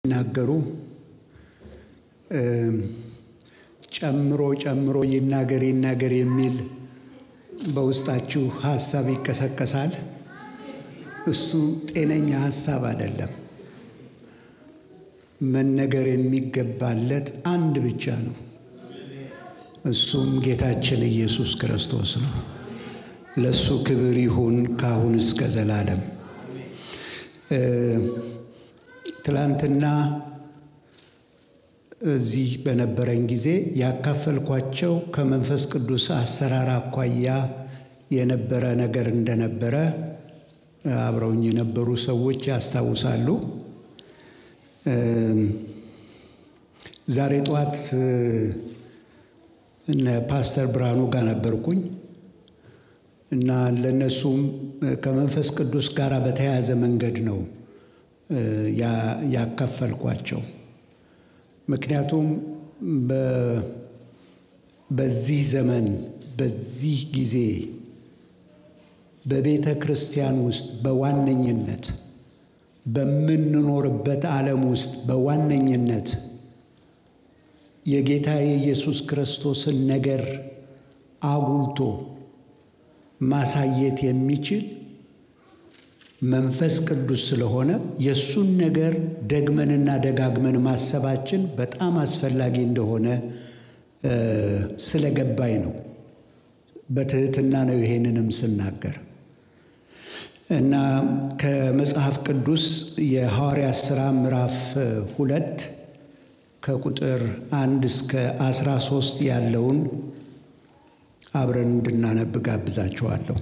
ሲናገሩ ጨምሮ ጨምሮ ይናገር ይናገር የሚል በውስጣችሁ ሀሳብ ይቀሰቀሳል። እሱ ጤነኛ ሀሳብ አይደለም። መነገር የሚገባለት አንድ ብቻ ነው። እሱም ጌታችን ኢየሱስ ክርስቶስ ነው። ለእሱ ክብር ይሁን ከአሁን እስከ ዘላለም። ትላንትና እዚህ በነበረኝ ጊዜ ያካፈልኳቸው ከመንፈስ ቅዱስ አሰራር አኳያ የነበረ ነገር እንደነበረ አብረውኝ የነበሩ ሰዎች ያስታውሳሉ። ዛሬ ጠዋት እነ ፓስተር ብርሃኑ ጋር ነበርኩኝ እና ለእነሱም ከመንፈስ ቅዱስ ጋር በተያያዘ መንገድ ነው ያካፈልኳቸው። ምክንያቱም በዚህ ዘመን በዚህ ጊዜ በቤተ ክርስቲያን ውስጥ በዋነኝነት በምንኖርበት ዓለም ውስጥ በዋነኝነት የጌታ የኢየሱስ ክርስቶስን ነገር አጉልቶ ማሳየት የሚችል መንፈስ ቅዱስ ስለሆነ የእሱን ነገር ደግመንና ደጋግመን ማሰባችን በጣም አስፈላጊ እንደሆነ ስለገባኝ ነው። በትህትና ነው ይሄንንም ስናገር እና ከመጽሐፍ ቅዱስ የሐዋርያ ሥራ ምዕራፍ ሁለት ከቁጥር አንድ እስከ አስራ ሶስት ያለውን አብረን እንድናነብ ጋብዛችኋለሁ።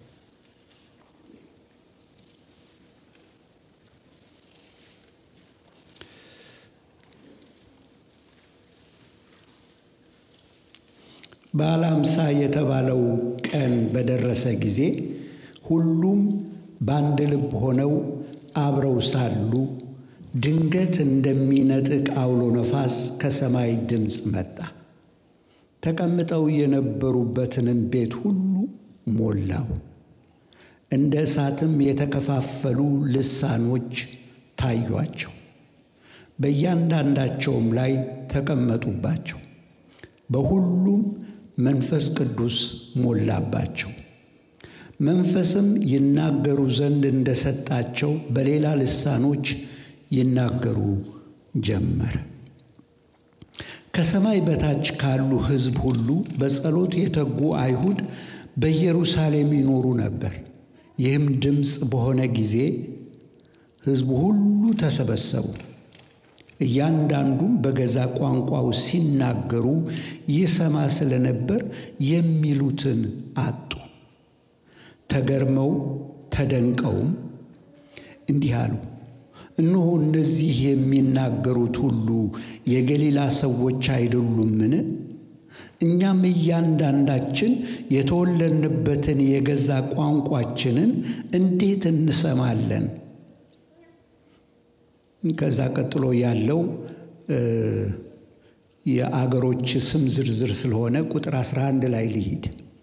በዓለ ሃምሳ የተባለው ቀን በደረሰ ጊዜ ሁሉም በአንድ ልብ ሆነው አብረው ሳሉ ድንገት እንደሚነጥቅ አውሎ ነፋስ ከሰማይ ድምፅ መጣ። ተቀምጠው የነበሩበትንም ቤት ሁሉ ሞላው። እንደ እሳትም የተከፋፈሉ ልሳኖች ታዩአቸው፣ በእያንዳንዳቸውም ላይ ተቀመጡባቸው። በሁሉም መንፈስ ቅዱስ ሞላባቸው። መንፈስም ይናገሩ ዘንድ እንደሰጣቸው በሌላ ልሳኖች ይናገሩ ጀመር። ከሰማይ በታች ካሉ ሕዝብ ሁሉ በጸሎት የተጉ አይሁድ በኢየሩሳሌም ይኖሩ ነበር። ይህም ድምፅ በሆነ ጊዜ ሕዝቡ ሁሉ ተሰበሰቡ። እያንዳንዱም በገዛ ቋንቋው ሲናገሩ ይሰማ ስለነበር የሚሉትን አጡ። ተገርመው ተደንቀውም እንዲህ አሉ፣ እነሆ እነዚህ የሚናገሩት ሁሉ የገሊላ ሰዎች አይደሉምን? እኛም እያንዳንዳችን የተወለድንበትን የገዛ ቋንቋችንን እንዴት እንሰማለን? ከዛ ቀጥሎ ያለው የአገሮች ስም ዝርዝር ስለሆነ ቁጥር 11 ላይ ልሂድ።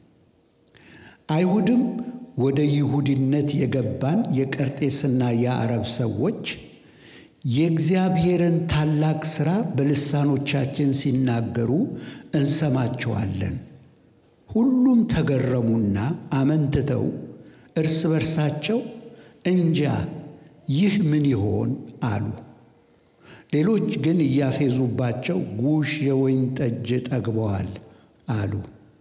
አይሁድም ወደ ይሁዲነት የገባን የቀርጤስና የአረብ ሰዎች የእግዚአብሔርን ታላቅ ሥራ በልሳኖቻችን ሲናገሩ እንሰማቸዋለን። ሁሉም ተገረሙና አመንትተው እርስ በርሳቸው እንጃ ይህ ምን ይሆን አሉ። ሌሎች ግን እያፌዙባቸው ጉሽ የወይን ጠጅ ጠግበዋል አሉ።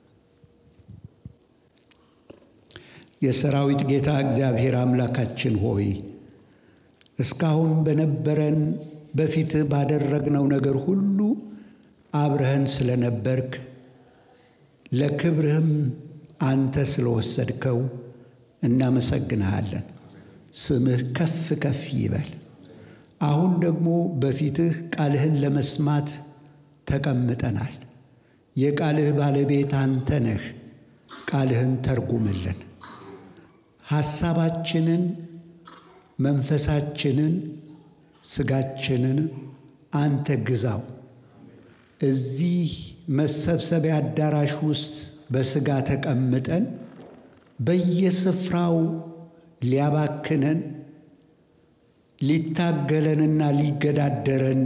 የሰራዊት ጌታ እግዚአብሔር አምላካችን ሆይ እስካሁን በነበረን በፊትህ ባደረግነው ነገር ሁሉ አብረህን ስለነበርክ ለክብርህም አንተ ስለወሰድከው እናመሰግንሃለን። ስምህ ከፍ ከፍ ይበል። አሁን ደግሞ በፊትህ ቃልህን ለመስማት ተቀምጠናል። የቃልህ ባለቤት አንተ ነህ። ቃልህን ተርጉምልን። ሐሳባችንን፣ መንፈሳችንን፣ ስጋችንን አንተ ግዛው። እዚህ መሰብሰቢያ አዳራሽ ውስጥ በስጋ ተቀምጠን በየስፍራው ሊያባክነን ሊታገለንና ሊገዳደረን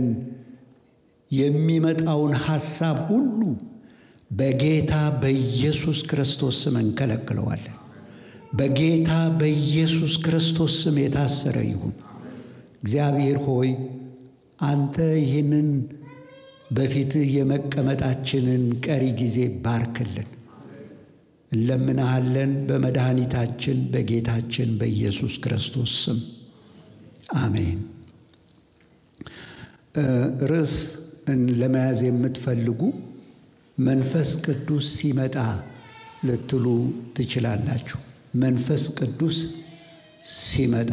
የሚመጣውን ሐሳብ ሁሉ በጌታ በኢየሱስ ክርስቶስ ስም እንከለክለዋለን። በጌታ በኢየሱስ ክርስቶስ ስም የታሰረ ይሁን። እግዚአብሔር ሆይ አንተ ይህንን በፊትህ የመቀመጣችንን ቀሪ ጊዜ ባርክልን እንለምናሃለን። በመድኃኒታችን በጌታችን በኢየሱስ ክርስቶስ ስም አሜን። ርዕስ ለመያዝ የምትፈልጉ መንፈስ ቅዱስ ሲመጣ ልትሉ ትችላላችሁ። መንፈስ ቅዱስ ሲመጣ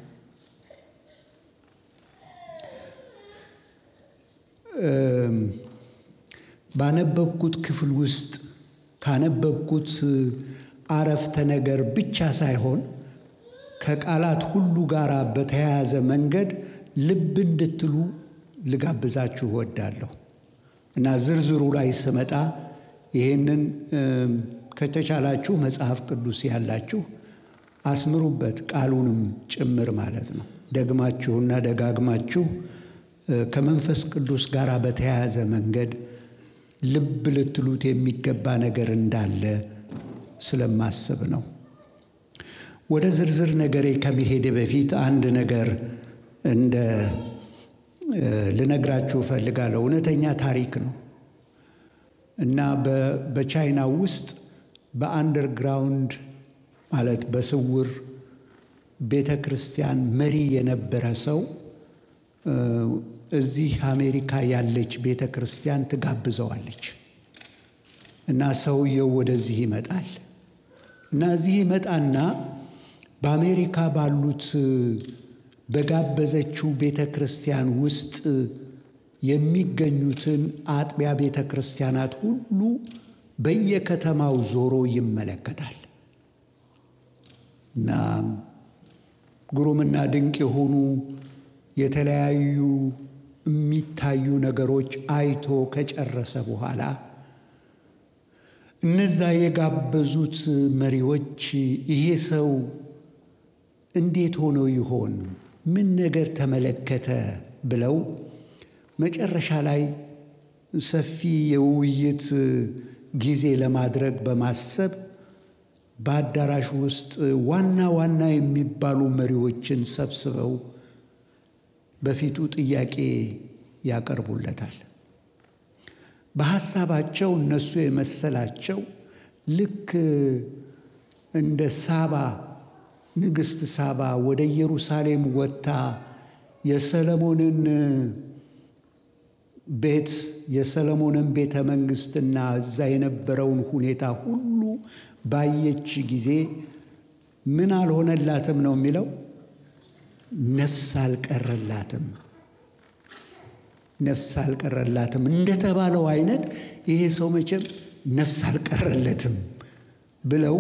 ባነበብኩት ክፍል ውስጥ ካነበብኩት አረፍተ ነገር ብቻ ሳይሆን ከቃላት ሁሉ ጋር በተያያዘ መንገድ ልብ እንድትሉ ልጋብዛችሁ እወዳለሁ እና ዝርዝሩ ላይ ስመጣ ይህንን ከተቻላችሁ መጽሐፍ ቅዱስ ያላችሁ አስምሩበት፣ ቃሉንም ጭምር ማለት ነው። ደግማችሁና ደጋግማችሁ ከመንፈስ ቅዱስ ጋር በተያያዘ መንገድ ልብ ልትሉት የሚገባ ነገር እንዳለ ስለማስብ ነው። ወደ ዝርዝር ነገሬ ከመሄድ በፊት አንድ ነገር እንደ ልነግራችሁ እፈልጋለሁ። እውነተኛ ታሪክ ነው እና በቻይና ውስጥ በአንደርግራውንድ ማለት በስውር ቤተ ክርስቲያን መሪ የነበረ ሰው እዚህ አሜሪካ ያለች ቤተ ክርስቲያን ትጋብዘዋለች እና ሰውየው ወደዚህ ይመጣል እና እዚህ ይመጣና በአሜሪካ ባሉት በጋበዘችው ቤተ ክርስቲያን ውስጥ የሚገኙትን አጥቢያ ቤተ ክርስቲያናት ሁሉ በየከተማው ዞሮ ይመለከታል እና ግሩምና ድንቅ የሆኑ የተለያዩ የሚታዩ ነገሮች አይቶ ከጨረሰ በኋላ እነዛ የጋበዙት መሪዎች ይሄ ሰው እንዴት ሆኖ ይሆን? ምን ነገር ተመለከተ? ብለው መጨረሻ ላይ ሰፊ የውይይት ጊዜ ለማድረግ በማሰብ በአዳራሽ ውስጥ ዋና ዋና የሚባሉ መሪዎችን ሰብስበው በፊቱ ጥያቄ ያቀርቡለታል። በሐሳባቸው እነሱ የመሰላቸው ልክ እንደ ሳባ ንግሥት ሳባ ወደ ኢየሩሳሌም ወጥታ የሰለሞንን ቤት የሰለሞንን ቤተ መንግሥትና እዛ የነበረውን ሁኔታ ሁሉ ባየች ጊዜ ምን አልሆነላትም ነው የሚለው ነፍስ አልቀረላትም። ነፍስ አልቀረላትም እንደተባለው አይነት ይሄ ሰው መቼም ነፍስ አልቀረለትም ብለው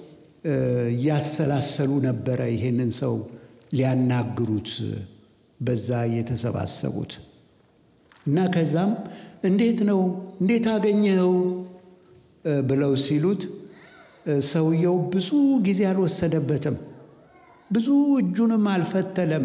እያሰላሰሉ ነበረ ይሄንን ሰው ሊያናግሩት በዛ የተሰባሰቡት እና ከዛም እንዴት ነው እንዴት አገኘኸው ብለው ሲሉት ሰውየው ብዙ ጊዜ አልወሰደበትም። ብዙ እጁንም አልፈተለም፣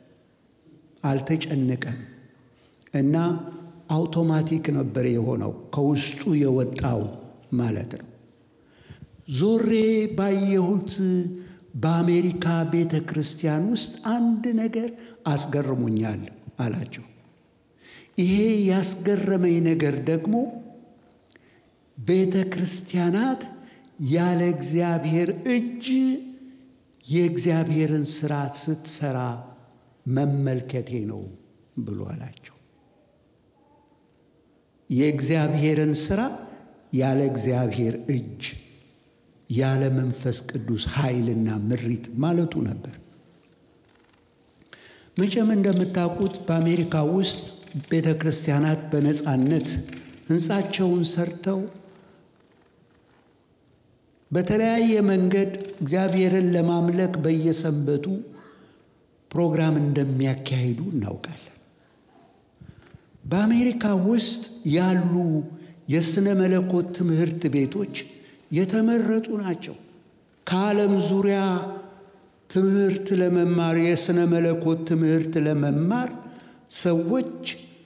አልተጨነቀም እና አውቶማቲክ ነበር የሆነው ከውስጡ የወጣው ማለት ነው። ዞሬ ባየሁት በአሜሪካ ቤተ ክርስቲያን ውስጥ አንድ ነገር አስገርሞኛል አላቸው። ይሄ ያስገረመኝ ነገር ደግሞ ቤተ ክርስቲያናት ያለ እግዚአብሔር እጅ የእግዚአብሔርን ስራ ስትሰራ መመልከቴ ነው ብሎ አላቸው። የእግዚአብሔርን ስራ ያለ እግዚአብሔር እጅ ያለ መንፈስ ቅዱስ ኃይልና ምሪት ማለቱ ነበር። መቼም እንደምታውቁት በአሜሪካ ውስጥ ቤተ ክርስቲያናት በነፃነት ሕንፃቸውን ሰርተው በተለያየ መንገድ እግዚአብሔርን ለማምለክ በየሰንበቱ ፕሮግራም እንደሚያካሂዱ እናውቃለን። በአሜሪካ ውስጥ ያሉ የሥነ መለኮት ትምህርት ቤቶች የተመረጡ ናቸው። ከዓለም ዙሪያ ትምህርት ለመማር የሥነ መለኮት ትምህርት ለመማር ሰዎች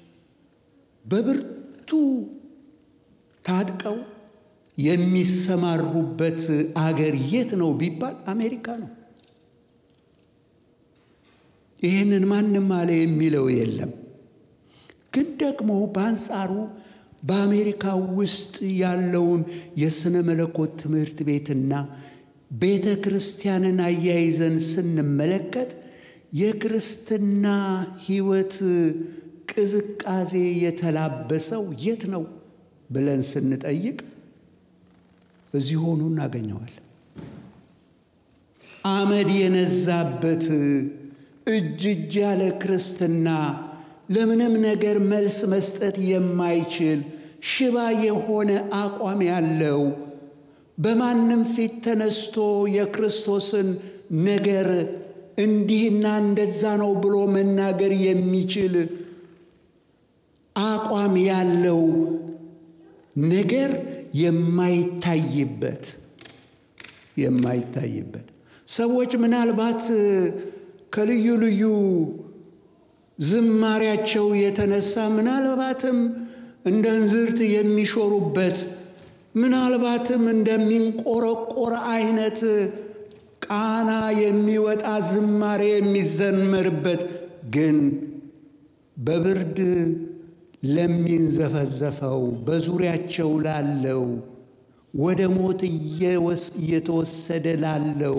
በብርቱ ታጥቀው የሚሰማሩበት አገር የት ነው ቢባል አሜሪካ ነው። ይህንን ማንም አለ የሚለው የለም። ግን ደግሞ በአንጻሩ በአሜሪካ ውስጥ ያለውን የሥነ መለኮት ትምህርት ቤትና ቤተ ክርስቲያንን አያይዘን ስንመለከት የክርስትና ሕይወት ቅዝቃዜ የተላበሰው የት ነው ብለን ስንጠይቅ እዚህ ሆኖ እናገኘዋለን። አመድ የነዛበት እጅ እጅ ያለ ክርስትና ለምንም ነገር መልስ መስጠት የማይችል ሽባ የሆነ አቋም ያለው በማንም ፊት ተነስቶ የክርስቶስን ነገር እንዲህና እንደዛ ነው ብሎ መናገር የሚችል አቋም ያለው ነገር የማይታይበት የማይታይበት ሰዎች ምናልባት ከልዩ ልዩ ዝማሪያቸው የተነሳ ምናልባትም እንደ እንዝርት የሚሾሩበት ምናልባትም እንደሚንቆረቆር አይነት ቃና የሚወጣ ዝማሬ የሚዘመርበት ግን በብርድ ለሚንዘፈዘፈው በዙሪያቸው ላለው ወደ ሞት እየተወሰደ ላለው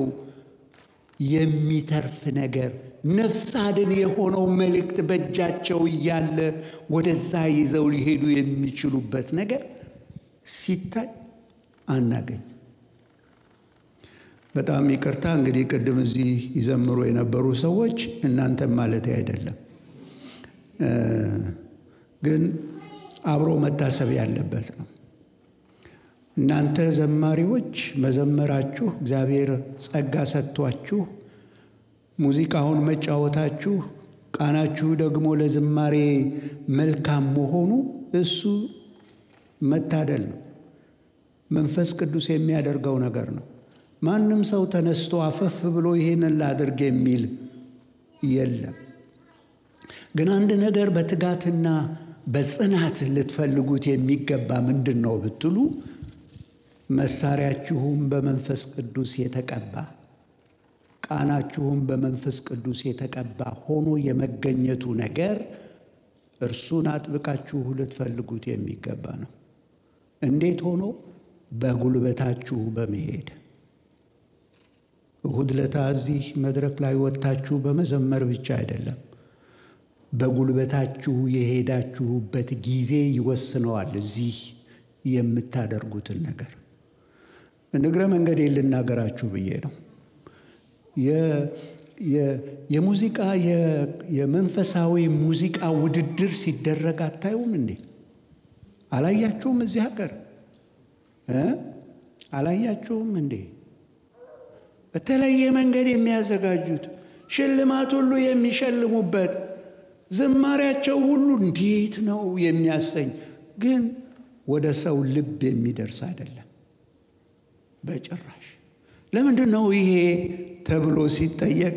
የሚተርፍ ነገር ነፍስ አድን የሆነው መልእክት በእጃቸው እያለ ወደዛ ይዘው ሊሄዱ የሚችሉበት ነገር ሲታይ አናገኝ። በጣም ይቅርታ እንግዲህ ቅድም እዚህ ይዘምሩ የነበሩ ሰዎች እናንተም ማለት አይደለም፣ ግን አብሮ መታሰብ ያለበት ነው። እናንተ ዘማሪዎች መዘመራችሁ እግዚአብሔር ጸጋ ሰጥቷችሁ ሙዚቃውን መጫወታችሁ ቃናችሁ ደግሞ ለዝማሬ መልካም መሆኑ እሱ መታደል ነው። መንፈስ ቅዱስ የሚያደርገው ነገር ነው። ማንም ሰው ተነስቶ አፈፍ ብሎ ይሄንን ላድርግ የሚል የለም። ግን አንድ ነገር በትጋትና በጽናት ልትፈልጉት የሚገባ ምንድን ነው ብትሉ መሳሪያችሁም በመንፈስ ቅዱስ የተቀባ ቃናችሁም በመንፈስ ቅዱስ የተቀባ ሆኖ የመገኘቱ ነገር እርሱን አጥብቃችሁ ልትፈልጉት የሚገባ ነው። እንዴት ሆኖ? በጉልበታችሁ በመሄድ እሁድ ለታ እዚህ መድረክ ላይ ወጥታችሁ በመዘመር ብቻ አይደለም። በጉልበታችሁ የሄዳችሁበት ጊዜ ይወስነዋል እዚህ የምታደርጉትን ነገር። ንግረ መንገዴ ልናገራችሁ ብዬ ነው። የሙዚቃ የመንፈሳዊ ሙዚቃ ውድድር ሲደረግ አታዩም እንዴ? አላያችሁም? እዚህ ሀገር አላያችሁም እንዴ? በተለየ መንገድ የሚያዘጋጁት ሽልማት ሁሉ የሚሸልሙበት ዝማሪያቸው ሁሉ እንዴት ነው የሚያሰኝ፣ ግን ወደ ሰው ልብ የሚደርስ አይደለም በጭራሽ። ለምንድን ነው ይሄ ተብሎ ሲጠየቅ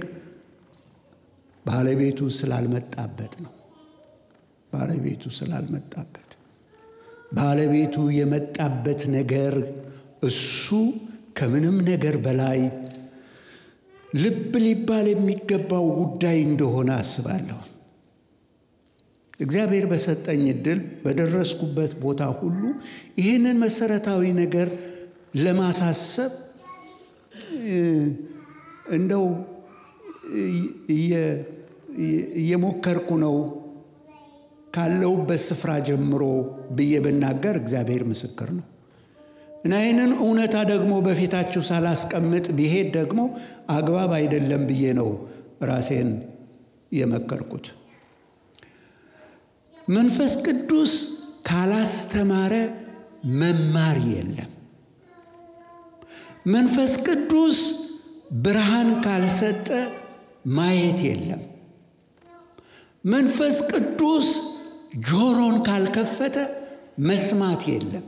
ባለቤቱ ስላልመጣበት ነው። ባለቤቱ ስላልመጣበት ባለቤቱ የመጣበት ነገር እሱ ከምንም ነገር በላይ ልብ ሊባል የሚገባው ጉዳይ እንደሆነ አስባለሁ። እግዚአብሔር በሰጠኝ እድል በደረስኩበት ቦታ ሁሉ ይህንን መሰረታዊ ነገር ለማሳሰብ እንደው እየሞከርኩ ነው ካለሁበት ስፍራ ጀምሮ ብዬ ብናገር እግዚአብሔር ምስክር ነው እና ይህንን እውነታ ደግሞ በፊታችሁ ሳላስቀምጥ ቢሄድ ደግሞ አግባብ አይደለም ብዬ ነው ራሴን የመከርኩት። መንፈስ ቅዱስ ካላስተማረ መማር የለም። መንፈስ ቅዱስ ብርሃን ካልሰጠ ማየት የለም። መንፈስ ቅዱስ ጆሮን ካልከፈተ መስማት የለም።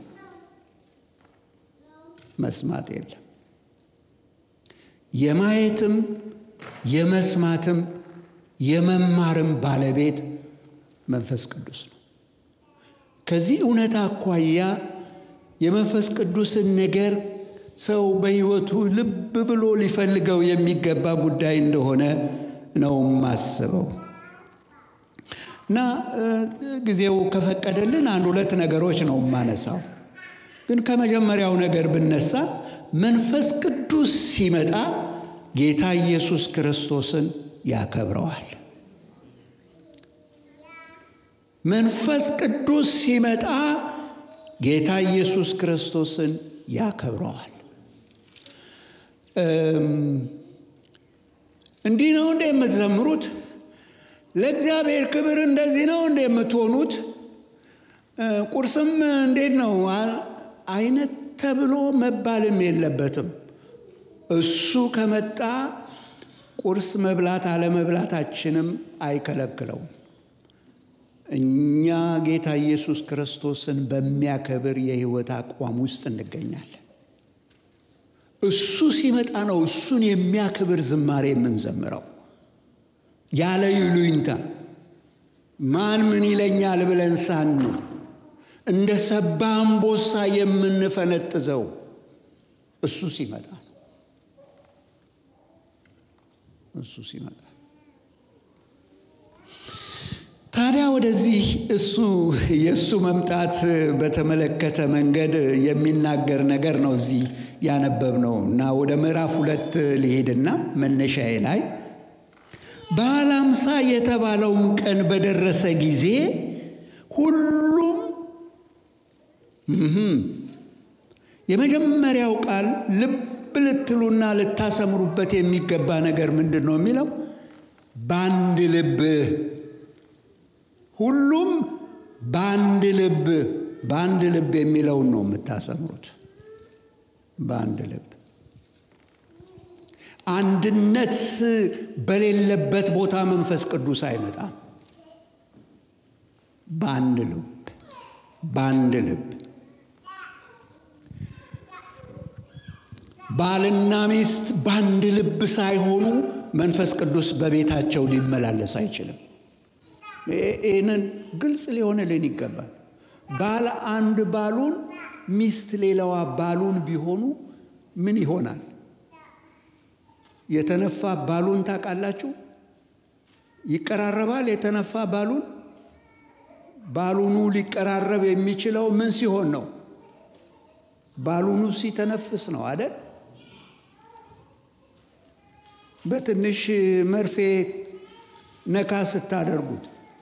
መስማት የለም። የማየትም የመስማትም የመማርም ባለቤት መንፈስ ቅዱስ ነው። ከዚህ እውነት አኳያ የመንፈስ ቅዱስን ነገር ሰው በሕይወቱ ልብ ብሎ ሊፈልገው የሚገባ ጉዳይ እንደሆነ ነው ማስበው እና ጊዜው ከፈቀደልን አንድ ሁለት ነገሮች ነው የማነሳው። ግን ከመጀመሪያው ነገር ብነሳ መንፈስ ቅዱስ ሲመጣ ጌታ ኢየሱስ ክርስቶስን ያከብረዋል። መንፈስ ቅዱስ ሲመጣ ጌታ ኢየሱስ ክርስቶስን ያከብረዋል። እንዲህ ነው እንደ የምትዘምሩት? ለእግዚአብሔር ክብር እንደዚህ ነው እንደ የምትሆኑት? ቁርስም እንዴት ነው አይነት ተብሎ መባልም የለበትም። እሱ ከመጣ ቁርስ መብላት አለመብላታችንም አይከለክለውም። እኛ ጌታ ኢየሱስ ክርስቶስን በሚያከብር የሕይወት አቋም ውስጥ እንገኛለን። እሱ ሲመጣ ነው እሱን የሚያክብር ዝማሬ የምንዘምረው ያለ ይሉኝታ ማን ምን ይለኛል ብለን ሳንል እንደ ሰባ አንበሳ የምንፈነጥዘው እሱ ሲመጣ ነው። እሱ ሲመጣ ታዲያ ወደዚህ እሱ የእሱ መምጣት በተመለከተ መንገድ የሚናገር ነገር ነው እዚህ ያነበብነው እና ወደ ምዕራፍ ሁለት ሊሄድና መነሻዬ ላይ በዓለ ሃምሳ የተባለውም ቀን በደረሰ ጊዜ ሁሉም የመጀመሪያው ቃል ልብ ልትሉና ልታሰምሩበት የሚገባ ነገር ምንድን ነው የሚለው? በአንድ ልብ ሁሉም በአንድ ልብ በአንድ ልብ የሚለውን ነው የምታሰምሩት። በአንድ ልብ አንድነት በሌለበት ቦታ መንፈስ ቅዱስ አይመጣም። በአንድ ልብ በአንድ ልብ ባልና ሚስት በአንድ ልብ ሳይሆኑ መንፈስ ቅዱስ በቤታቸው ሊመላለስ አይችልም። ይህንን ግልጽ ሊሆንልን ይገባል። ባል አንድ ባሉን ሚስት ሌላዋ ባሉን ቢሆኑ ምን ይሆናል? የተነፋ ባሉን ታውቃላችሁ? ይቀራረባል። የተነፋ ባሉን ባሉኑ ሊቀራረብ የሚችለው ምን ሲሆን ነው? ባሉኑ ሲተነፍስ ነው አደል? በትንሽ መርፌ ነካ ስታደርጉት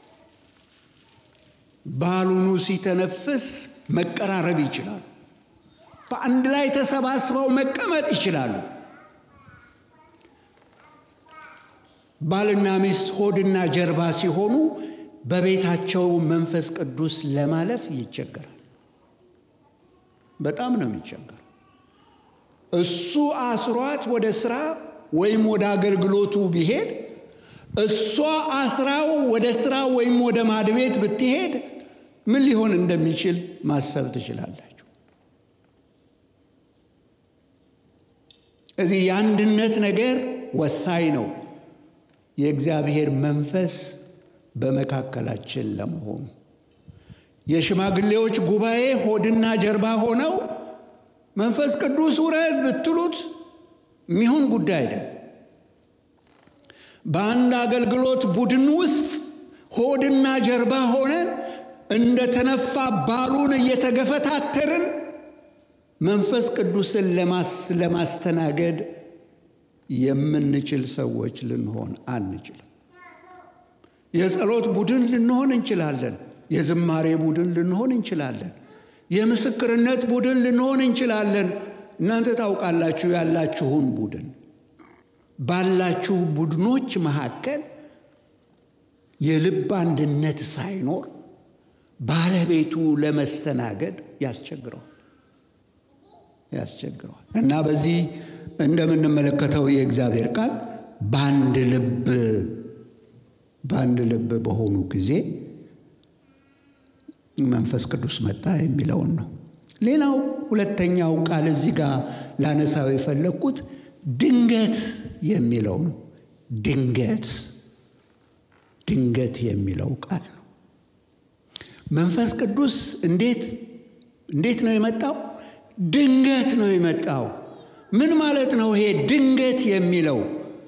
ባሉኑ ሲተነፍስ መቀራረብ ይችላሉ። በአንድ ላይ ተሰባስበው መቀመጥ ይችላሉ። ባልና ሚስት ሆድና ጀርባ ሲሆኑ በቤታቸው መንፈስ ቅዱስ ለማለፍ ይቸገራል። በጣም ነው የሚቸገረው። እሱ አስሯት ወደ ስራ ወይም ወደ አገልግሎቱ ቢሄድ እሷ አስራው ወደ ስራ ወይም ወደ ማድቤት ብትሄድ ምን ሊሆን እንደሚችል ማሰብ ትችላላችሁ። እዚህ የአንድነት ነገር ወሳኝ ነው። የእግዚአብሔር መንፈስ በመካከላችን ለመሆኑ የሽማግሌዎች ጉባኤ ሆድና ጀርባ ሆነው መንፈስ ቅዱስ ውረድ ብትሉት የሚሆን ጉዳይ አይደለም። በአንድ አገልግሎት ቡድን ውስጥ ሆድና ጀርባ ሆነን እንደ ተነፋ ባሉን እየተገፈታተርን መንፈስ ቅዱስን ለማስተናገድ የምንችል ሰዎች ልንሆን አንችልም። የጸሎት ቡድን ልንሆን እንችላለን። የዝማሬ ቡድን ልንሆን እንችላለን። የምስክርነት ቡድን ልንሆን እንችላለን። እናንተ ታውቃላችሁ ያላችሁን ቡድን። ባላችሁ ቡድኖች መካከል የልብ አንድነት ሳይኖር ባለቤቱ ለመስተናገድ ያስቸግረዋል ያስቸግረዋል እና በዚህ እንደምንመለከተው የእግዚአብሔር ቃል በአንድ ልብ በአንድ ልብ በሆኑ ጊዜ መንፈስ ቅዱስ መጣ የሚለውን ነው። ሌላው ሁለተኛው ቃል እዚህ ጋር ላነሳው የፈለግኩት ድንገት የሚለው ነው። ድንገት ድንገት የሚለው ቃል ነው። መንፈስ ቅዱስ እንዴት እንዴት ነው የመጣው? ድንገት ነው የመጣው። ምን ማለት ነው ይሄ ድንገት የሚለው?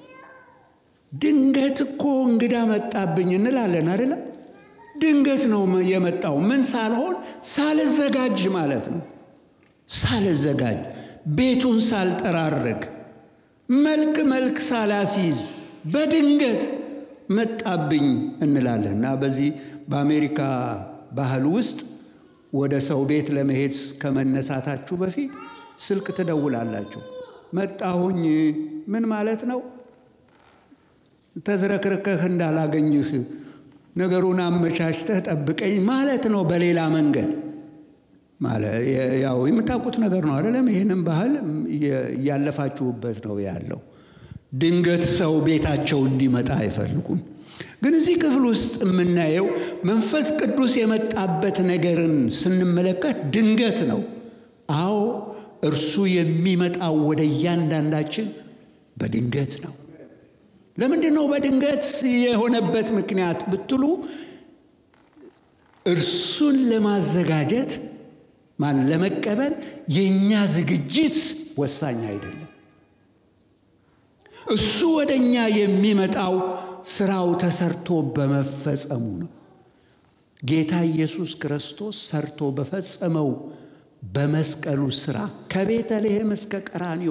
ድንገት እኮ እንግዳ መጣብኝ እንላለን አይደለም? ድንገት ነው የመጣው። ምን ሳልሆን ሳልዘጋጅ ማለት ነው። ሳልዘጋጅ ቤቱን ሳልጠራርግ መልክ መልክ ሳላሲዝ በድንገት መጣብኝ እንላለን እና በዚህ በአሜሪካ ባህል ውስጥ ወደ ሰው ቤት ለመሄድ ከመነሳታችሁ በፊት ስልክ ትደውላላችሁ። መጣሁኝ ምን ማለት ነው? ተዝረክርከህ እንዳላገኝህ ነገሩን አመቻችተህ ጠብቀኝ ማለት ነው። በሌላ መንገድ ያው የምታውቁት ነገር ነው አይደለም? ይህንም ባህል እያለፋችሁበት ነው ያለው። ድንገት ሰው ቤታቸው እንዲመጣ አይፈልጉም። ግን እዚህ ክፍል ውስጥ የምናየው መንፈስ ቅዱስ የመጣበት ነገርን ስንመለከት ድንገት ነው። አዎ እርሱ የሚመጣው ወደ እያንዳንዳችን በድንገት ነው። ለምንድን ነው በድንገት የሆነበት ምክንያት ብትሉ እርሱን ለማዘጋጀት ማን ለመቀበል የእኛ ዝግጅት ወሳኝ አይደለም። እሱ ወደ እኛ የሚመጣው ስራው ተሰርቶ በመፈጸሙ ነው። ጌታ ኢየሱስ ክርስቶስ ሰርቶ በፈጸመው በመስቀሉ ስራ ከቤተልሔም እስከ ቀራንዮ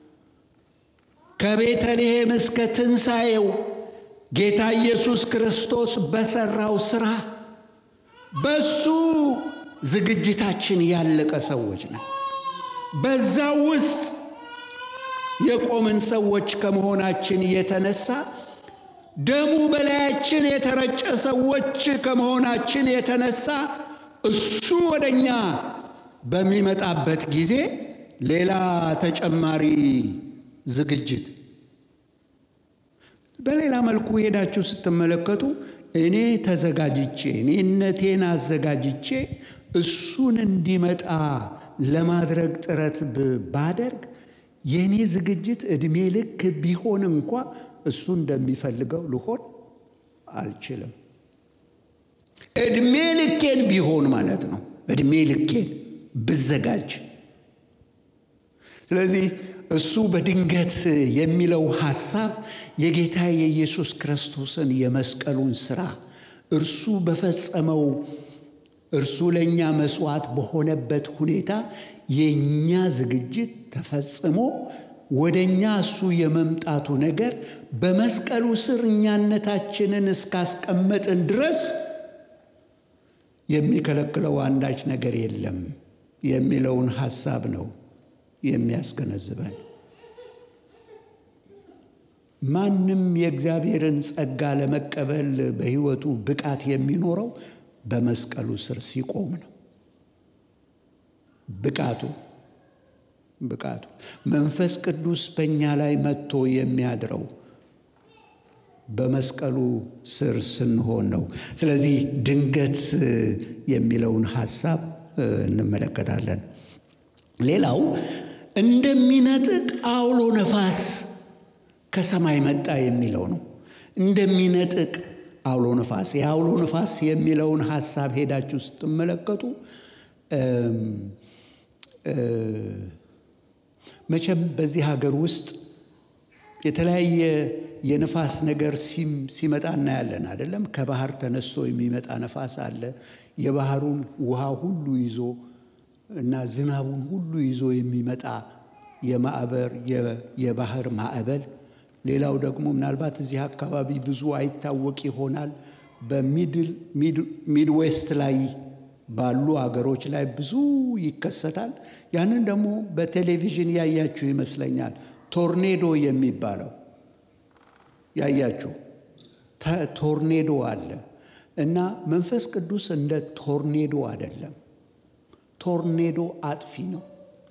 ከቤተልሔም እስከ ትንሣኤው ጌታ ኢየሱስ ክርስቶስ በሰራው ስራ በሱ ዝግጅታችን ያለቀ ሰዎች ነን። በዛ ውስጥ የቆምን ሰዎች ከመሆናችን የተነሳ ደሙ በላያችን የተረጨ ሰዎች ከመሆናችን የተነሳ እሱ ወደ እኛ በሚመጣበት ጊዜ ሌላ ተጨማሪ ዝግጅት በሌላ መልኩ ሄዳችሁ ስትመለከቱ እኔ ተዘጋጅቼ እኔነቴን አዘጋጅቼ እሱን እንዲመጣ ለማድረግ ጥረት ባደርግ የእኔ ዝግጅት ዕድሜ ልክ ቢሆን እንኳ እሱ እንደሚፈልገው ልሆን አልችልም። ዕድሜ ልኬን ቢሆን ማለት ነው። ዕድሜ ልኬን ብዘጋጅ። ስለዚህ እሱ በድንገት የሚለው ሐሳብ የጌታ የኢየሱስ ክርስቶስን የመስቀሉን ሥራ እርሱ በፈጸመው እርሱ ለእኛ መስዋዕት በሆነበት ሁኔታ የእኛ ዝግጅት ተፈጽሞ ወደ እኛ እሱ የመምጣቱ ነገር በመስቀሉ ስር እኛነታችንን እስካስቀመጥን ድረስ የሚከለክለው አንዳች ነገር የለም የሚለውን ሐሳብ ነው የሚያስገነዝበን። ማንም የእግዚአብሔርን ጸጋ ለመቀበል በሕይወቱ ብቃት የሚኖረው በመስቀሉ ስር ሲቆም ነው። ብቃቱ ብቃቱ መንፈስ ቅዱስ በእኛ ላይ መጥቶ የሚያድረው በመስቀሉ ስር ስንሆን ነው። ስለዚህ ድንገት የሚለውን ሐሳብ እንመለከታለን። ሌላው እንደሚነጥቅ አውሎ ነፋስ ከሰማይ መጣ የሚለው ነው። እንደሚነጥቅ አውሎ ነፋስ የአውሎ ነፋስ የሚለውን ሐሳብ ሄዳችሁ ስትመለከቱ መቼም በዚህ ሀገር ውስጥ የተለያየ የነፋስ ነገር ሲመጣ እናያለን አይደለም። ከባህር ተነስቶ የሚመጣ ነፋስ አለ። የባህሩን ውሃ ሁሉ ይዞ እና ዝናቡን ሁሉ ይዞ የሚመጣ የማዕበር የባህር ማዕበል። ሌላው ደግሞ ምናልባት እዚህ አካባቢ ብዙ አይታወቅ ይሆናል። በሚድዌስት ላይ ባሉ አገሮች ላይ ብዙ ይከሰታል። ያንን ደግሞ በቴሌቪዥን ያያችሁ ይመስለኛል። ቶርኔዶ የሚባለው ያያችሁ ቶርኔዶ አለ እና መንፈስ ቅዱስ እንደ ቶርኔዶ አይደለም። ቶርኔዶ አጥፊ ነው፣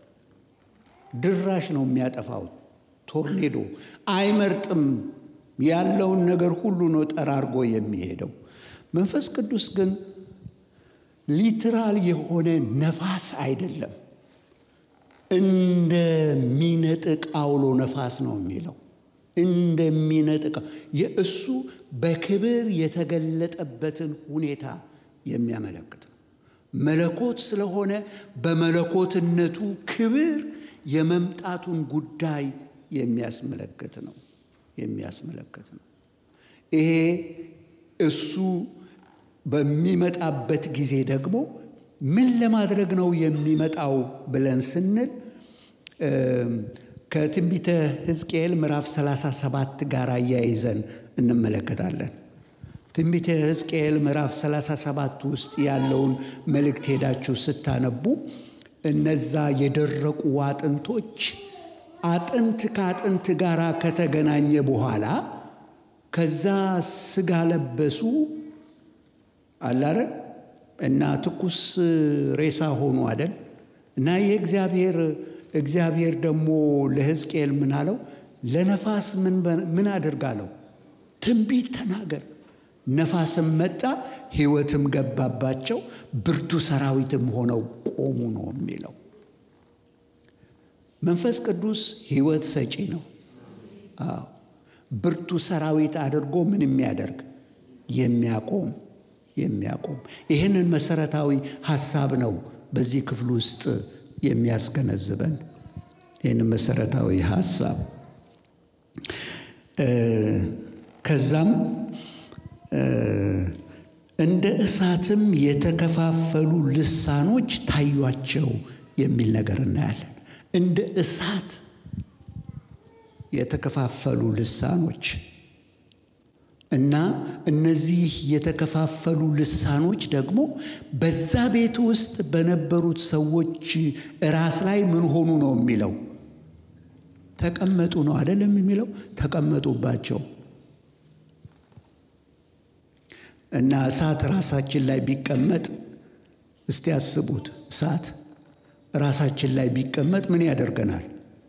ድራሽ ነው የሚያጠፋው። ቶርኔዶ አይመርጥም፣ ያለውን ነገር ሁሉ ነው ጠራርጎ የሚሄደው። መንፈስ ቅዱስ ግን ሊትራል የሆነ ነፋስ አይደለም፣ እንደሚነጥቅ አውሎ ነፋስ ነው የሚለው እንደሚነጥቀው የእሱ በክብር የተገለጠበትን ሁኔታ የሚያመለክት ነው። መለኮት ስለሆነ በመለኮትነቱ ክብር የመምጣቱን ጉዳይ የሚያስመለክት ነው የሚያስመለክት ነው። ይሄ እሱ በሚመጣበት ጊዜ ደግሞ ምን ለማድረግ ነው የሚመጣው ብለን ስንል ከትንቢተ ሕዝቅኤል ምዕራፍ 37 ጋር አያይዘን እንመለከታለን። ትንቢተ ሕዝቅኤል ምዕራፍ 37 ውስጥ ያለውን መልእክት ሄዳችሁ ስታነቡ እነዛ የደረቁ አጥንቶች አጥንት ከአጥንት ጋር ከተገናኘ በኋላ ከዛ ስጋ ለበሱ አላረን እና ትኩስ ሬሳ ሆኑ አደል እና የእግዚአብሔር እግዚአብሔር ደግሞ ለሕዝቅኤል ምን አለው? ለነፋስ ምን አድርጋለው? ትንቢት ተናገር። ነፋስም መጣ፣ ሕይወትም ገባባቸው፣ ብርቱ ሰራዊትም ሆነው ቆሙ ነው የሚለው። መንፈስ ቅዱስ ሕይወት ሰጪ ነው። አዎ ብርቱ ሰራዊት አድርጎ ምን የሚያደርግ የሚያቆም የሚያቆም ይህንን መሰረታዊ ሀሳብ ነው በዚህ ክፍል ውስጥ የሚያስገነዝበን ይህንን መሰረታዊ ሀሳብ ከዛም እንደ እሳትም የተከፋፈሉ ልሳኖች ታዩአቸው የሚል ነገር እናያለን። እንደ እሳት የተከፋፈሉ ልሳኖች እና እነዚህ የተከፋፈሉ ልሳኖች ደግሞ በዛ ቤት ውስጥ በነበሩት ሰዎች ራስ ላይ ምን ሆኑ ነው የሚለው? ተቀመጡ ነው አይደለም የሚለው? ተቀመጡባቸው እና እሳት ራሳችን ላይ ቢቀመጥ እስቲ ያስቡት። እሳት ራሳችን ላይ ቢቀመጥ ምን ያደርገናል?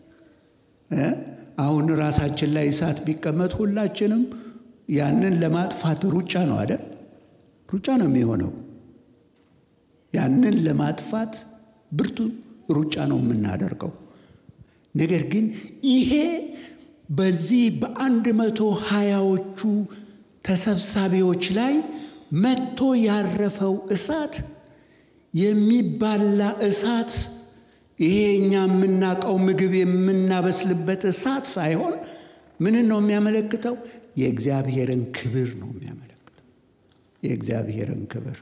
አሁን ራሳችን ላይ እሳት ቢቀመጥ ሁላችንም ያንን ለማጥፋት ሩጫ ነው አይደል? ሩጫ ነው የሚሆነው። ያንን ለማጥፋት ብርቱ ሩጫ ነው የምናደርገው። ነገር ግን ይሄ በዚህ በአንድ መቶ ሀያዎቹ ተሰብሳቢዎች ላይ መጥቶ ያረፈው እሳት የሚባላ እሳት ይሄ እኛ የምናውቀው ምግብ የምናበስልበት እሳት ሳይሆን ምንን ነው የሚያመለክተው? የእግዚአብሔርን ክብር ነው የሚያመለክተው። የእግዚአብሔርን ክብር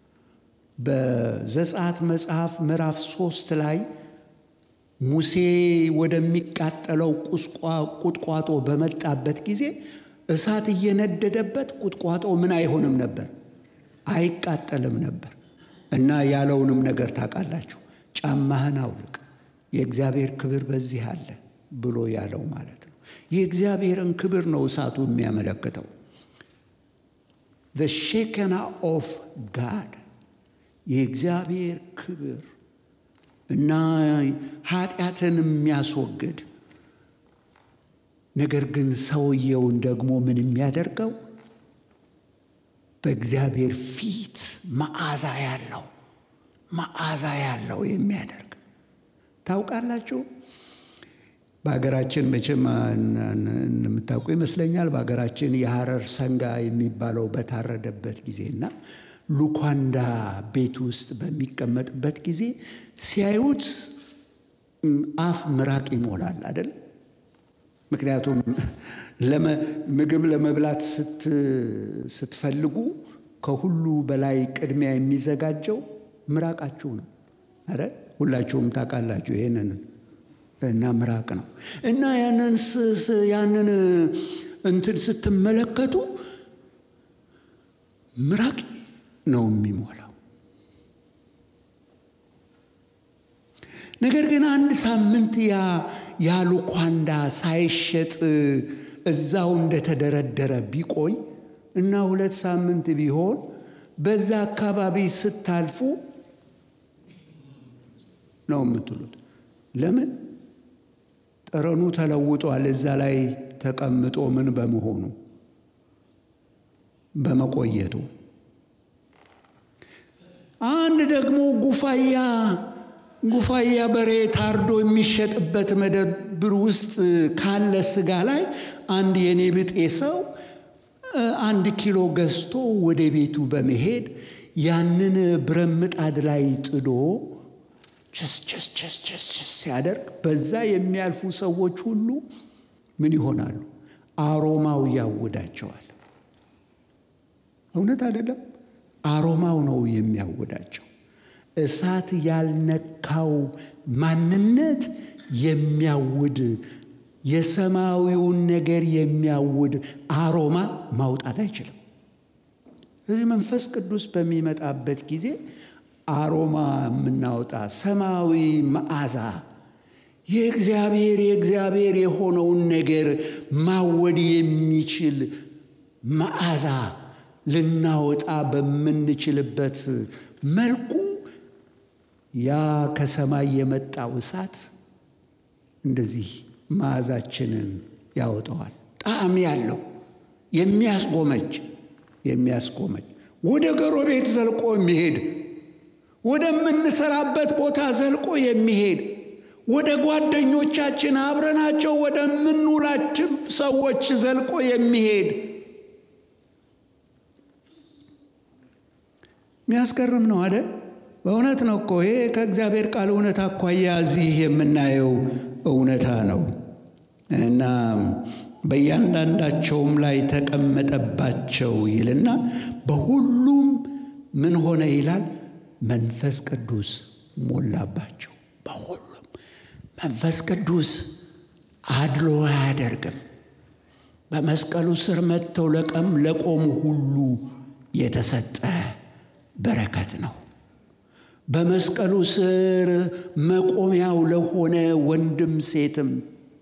በዘጸአት መጽሐፍ ምዕራፍ ሶስት ላይ ሙሴ ወደሚቃጠለው ቁጥቋጦ በመጣበት ጊዜ እሳት እየነደደበት ቁጥቋጦ ምን አይሆንም ነበር? አይቃጠልም ነበር። እና ያለውንም ነገር ታውቃላችሁ። ጫማህን አውልቅ፣ የእግዚአብሔር ክብር በዚህ አለ ብሎ ያለው ማለት ነው። የእግዚአብሔርን ክብር ነው እሳቱ የሚያመለክተው። the ሼከና ኦፍ ጋድ የእግዚአብሔር ክብር እና ኃጢአትን የሚያስወግድ ነገር ግን ሰውየውን ደግሞ ምን የሚያደርገው በእግዚአብሔር ፊት መዓዛ ያለው መዓዛ ያለው የሚያደርግ ታውቃላችሁ። በሀገራችን መቼም እንደምታውቁ ይመስለኛል። በሀገራችን የሐረር ሰንጋ የሚባለው በታረደበት ጊዜና ሉኳንዳ ቤት ውስጥ በሚቀመጥበት ጊዜ ሲያዩት አፍ ምራቅ ይሞላል አይደል? ምክንያቱም ምግብ ለመብላት ስትፈልጉ ከሁሉ በላይ ቅድሚያ የሚዘጋጀው ምራቃችሁ ነው። አረ ሁላችሁም ታውቃላችሁ ይህንን እና ምራቅ ነው እና ያንን ያንን እንትን ስትመለከቱ ምራቅ ነው የሚሞላው። ነገር ግን አንድ ሳምንት ያ ያ ሉኳንዳ ሳይሸጥ እዛው እንደተደረደረ ቢቆይ እና ሁለት ሳምንት ቢሆን በዛ አካባቢ ስታልፉ ነው የምትሉት። ለምን? ጠረኑ ተለውጧል። እዛ ላይ ተቀምጦ ምን በመሆኑ በመቆየቱ። አንድ ደግሞ ጉፋያ ጉፋያ በሬ ታርዶ የሚሸጥበት መደብር ውስጥ ካለ ስጋ ላይ አንድ የኔ ብጤ ሰው አንድ ኪሎ ገዝቶ ወደ ቤቱ በመሄድ ያንን ብረት ምጣድ ላይ ጥዶ ችስ ችስ ችስ ችስ ችስ ሲያደርግ በዛ የሚያልፉ ሰዎች ሁሉ ምን ይሆናሉ? አሮማው ያውዳቸዋል። እውነት አይደለም? አሮማው ነው የሚያውዳቸው። እሳት ያልነካው ማንነት የሚያውድ የሰማያዊውን ነገር የሚያውድ አሮማ ማውጣት አይችልም። ስለዚህ መንፈስ ቅዱስ በሚመጣበት ጊዜ አሮማ የምናወጣ ሰማያዊ መዓዛ የእግዚአብሔር የእግዚአብሔር የሆነውን ነገር ማወድ የሚችል መዓዛ ልናወጣ በምንችልበት መልኩ ያ ከሰማይ የመጣው እሳት እንደዚህ መዓዛችንን ያወጣዋል። ጣዕም ያለው የሚያስጎመጅ የሚያስጎመጅ ወደ ጎረቤት ዘልቆ የሚሄድ ወደምንሰራበት ቦታ ዘልቆ የሚሄድ ወደ ጓደኞቻችን አብረናቸው ወደምንውላችን ሰዎች ዘልቆ የሚሄድ የሚያስገርም ነው አይደል? በእውነት ነው እኮ ይሄ ከእግዚአብሔር ቃል እውነት አኳያ እዚህ የምናየው እውነታ ነው እና በእያንዳንዳቸውም ላይ ተቀመጠባቸው ይልና በሁሉም ምን ሆነ ይላል? መንፈስ ቅዱስ ሞላባቸው። በሁሉም መንፈስ ቅዱስ አድሎ አያደርግም። በመስቀሉ ስር መጥተው ለቀም ለቆሙ ሁሉ የተሰጠ በረከት ነው። በመስቀሉ ስር መቆሚያው ለሆነ ወንድም ሴትም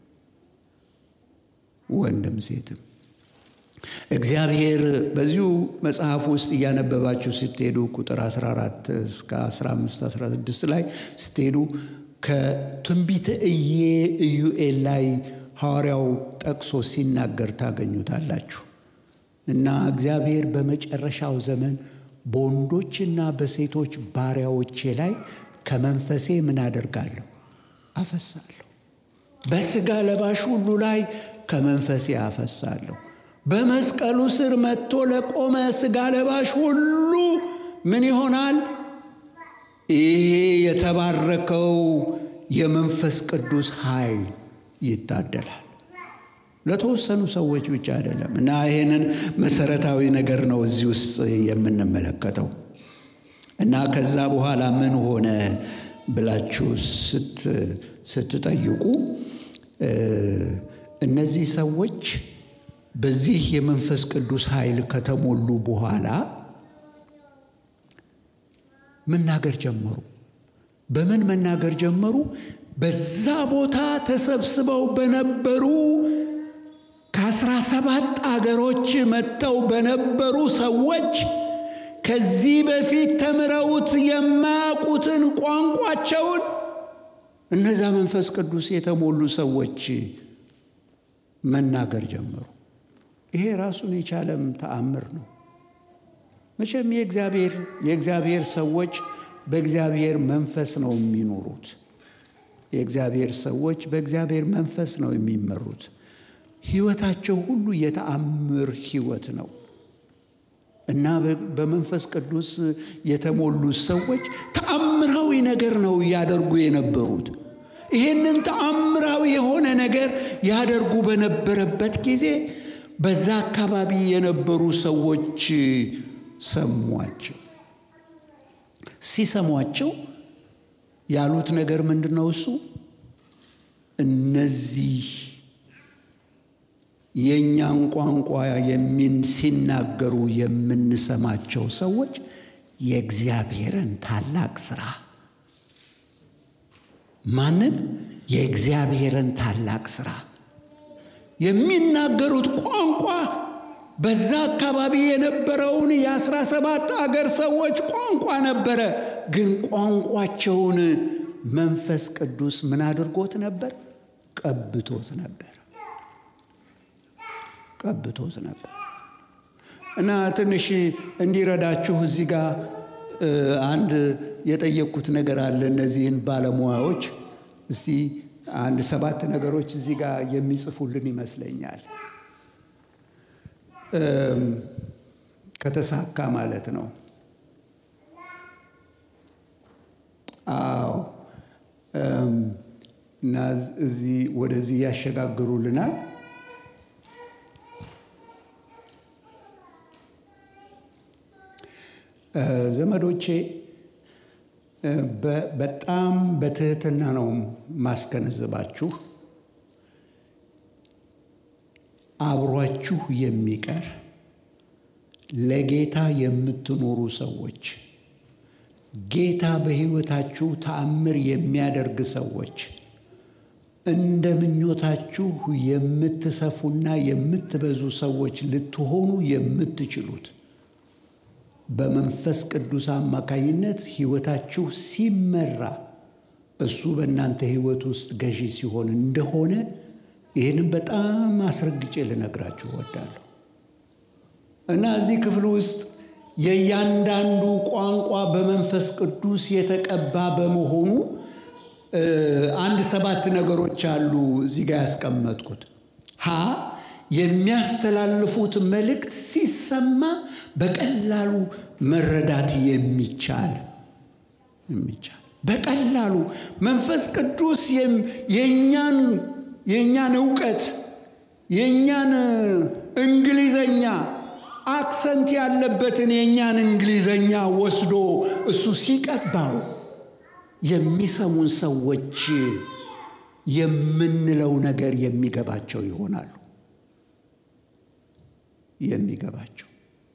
ወንድም ሴትም እግዚአብሔር በዚሁ መጽሐፍ ውስጥ እያነበባችሁ ስትሄዱ ቁጥር 14 እስከ 15 16 ላይ ስትሄዱ ከትንቢተ እዬ ኢዩኤል ላይ ሐዋርያው ጠቅሶ ሲናገር ታገኙታላችሁ። እና እግዚአብሔር በመጨረሻው ዘመን በወንዶችና በሴቶች ባሪያዎቼ ላይ ከመንፈሴ ምን አደርጋለሁ? አፈሳለሁ። በሥጋ ለባሽ ሁሉ ላይ ከመንፈሴ አፈሳለሁ። በመስቀሉ ስር መጥቶ ለቆመ ሥጋ ለባሽ ሁሉ ምን ይሆናል? ይሄ የተባረከው የመንፈስ ቅዱስ ኃይል ይታደላል። ለተወሰኑ ሰዎች ብቻ አይደለም። እና ይህንን መሰረታዊ ነገር ነው እዚህ ውስጥ የምንመለከተው። እና ከዛ በኋላ ምን ሆነ ብላችሁ ስትጠይቁ እነዚህ ሰዎች በዚህ የመንፈስ ቅዱስ ኃይል ከተሞሉ በኋላ መናገር ጀመሩ። በምን መናገር ጀመሩ? በዛ ቦታ ተሰብስበው በነበሩ ከአስራ ሰባት አገሮች መጥተው በነበሩ ሰዎች ከዚህ በፊት ተምረውት የማያውቁትን ቋንቋቸውን እነዛ መንፈስ ቅዱስ የተሞሉ ሰዎች መናገር ጀመሩ። ይሄ ራሱን የቻለም ተአምር ነው። መቼም የእግዚአብሔር የእግዚአብሔር ሰዎች በእግዚአብሔር መንፈስ ነው የሚኖሩት። የእግዚአብሔር ሰዎች በእግዚአብሔር መንፈስ ነው የሚመሩት። ሕይወታቸው ሁሉ የተአምር ሕይወት ነው እና በመንፈስ ቅዱስ የተሞሉ ሰዎች ተአምራዊ ነገር ነው ያደርጉ የነበሩት። ይህንን ተአምራዊ የሆነ ነገር ያደርጉ በነበረበት ጊዜ በዛ አካባቢ የነበሩ ሰዎች ሰሟቸው። ሲሰሟቸው ያሉት ነገር ምንድን ነው? እሱ እነዚህ የእኛን ቋንቋ ሲናገሩ የምንሰማቸው ሰዎች የእግዚአብሔርን ታላቅ ስራ ማንን? የእግዚአብሔርን ታላቅ ስራ የሚናገሩት ቋንቋ በዛ አካባቢ የነበረውን የአስራ ሰባት አገር ሰዎች ቋንቋ ነበረ። ግን ቋንቋቸውን መንፈስ ቅዱስ ምን አድርጎት ነበር? ቀብቶት ነበር። ቀብቶት ነበር እና ትንሽ እንዲረዳችሁ እዚህ ጋር አንድ የጠየቅኩት ነገር አለ። እነዚህን ባለሙያዎች እስቲ አንድ ሰባት ነገሮች እዚህ ጋር የሚጽፉልን ይመስለኛል። ከተሳካ ማለት ነው። አዎ እና እዚህ ወደዚህ ያሸጋግሩልናል። ዘመዶቼ በጣም በትህትና ነው ማስገነዝባችሁ። አብሯችሁ የሚቀር ለጌታ የምትኖሩ ሰዎች ጌታ በሕይወታችሁ ተአምር የሚያደርግ ሰዎች እንደ ምኞታችሁ የምትሰፉና የምትበዙ ሰዎች ልትሆኑ የምትችሉት በመንፈስ ቅዱስ አማካኝነት ሕይወታችሁ ሲመራ እሱ በእናንተ ሕይወት ውስጥ ገዢ ሲሆን እንደሆነ ይህንም በጣም አስረግጬ ልነግራችሁ እወዳለሁ እና እዚህ ክፍል ውስጥ የእያንዳንዱ ቋንቋ በመንፈስ ቅዱስ የተቀባ በመሆኑ አንድ ሰባት ነገሮች አሉ እዚህ ጋር ያስቀመጥኩት። ሀ የሚያስተላልፉት መልእክት ሲሰማ በቀላሉ መረዳት የሚቻል የሚቻል በቀላሉ መንፈስ ቅዱስ የእኛን የእኛን እውቀት የእኛን እንግሊዘኛ አክሰንት ያለበትን የእኛን እንግሊዘኛ ወስዶ እሱ ሲቀባው የሚሰሙን ሰዎች የምንለው ነገር የሚገባቸው ይሆናሉ። የሚገባቸው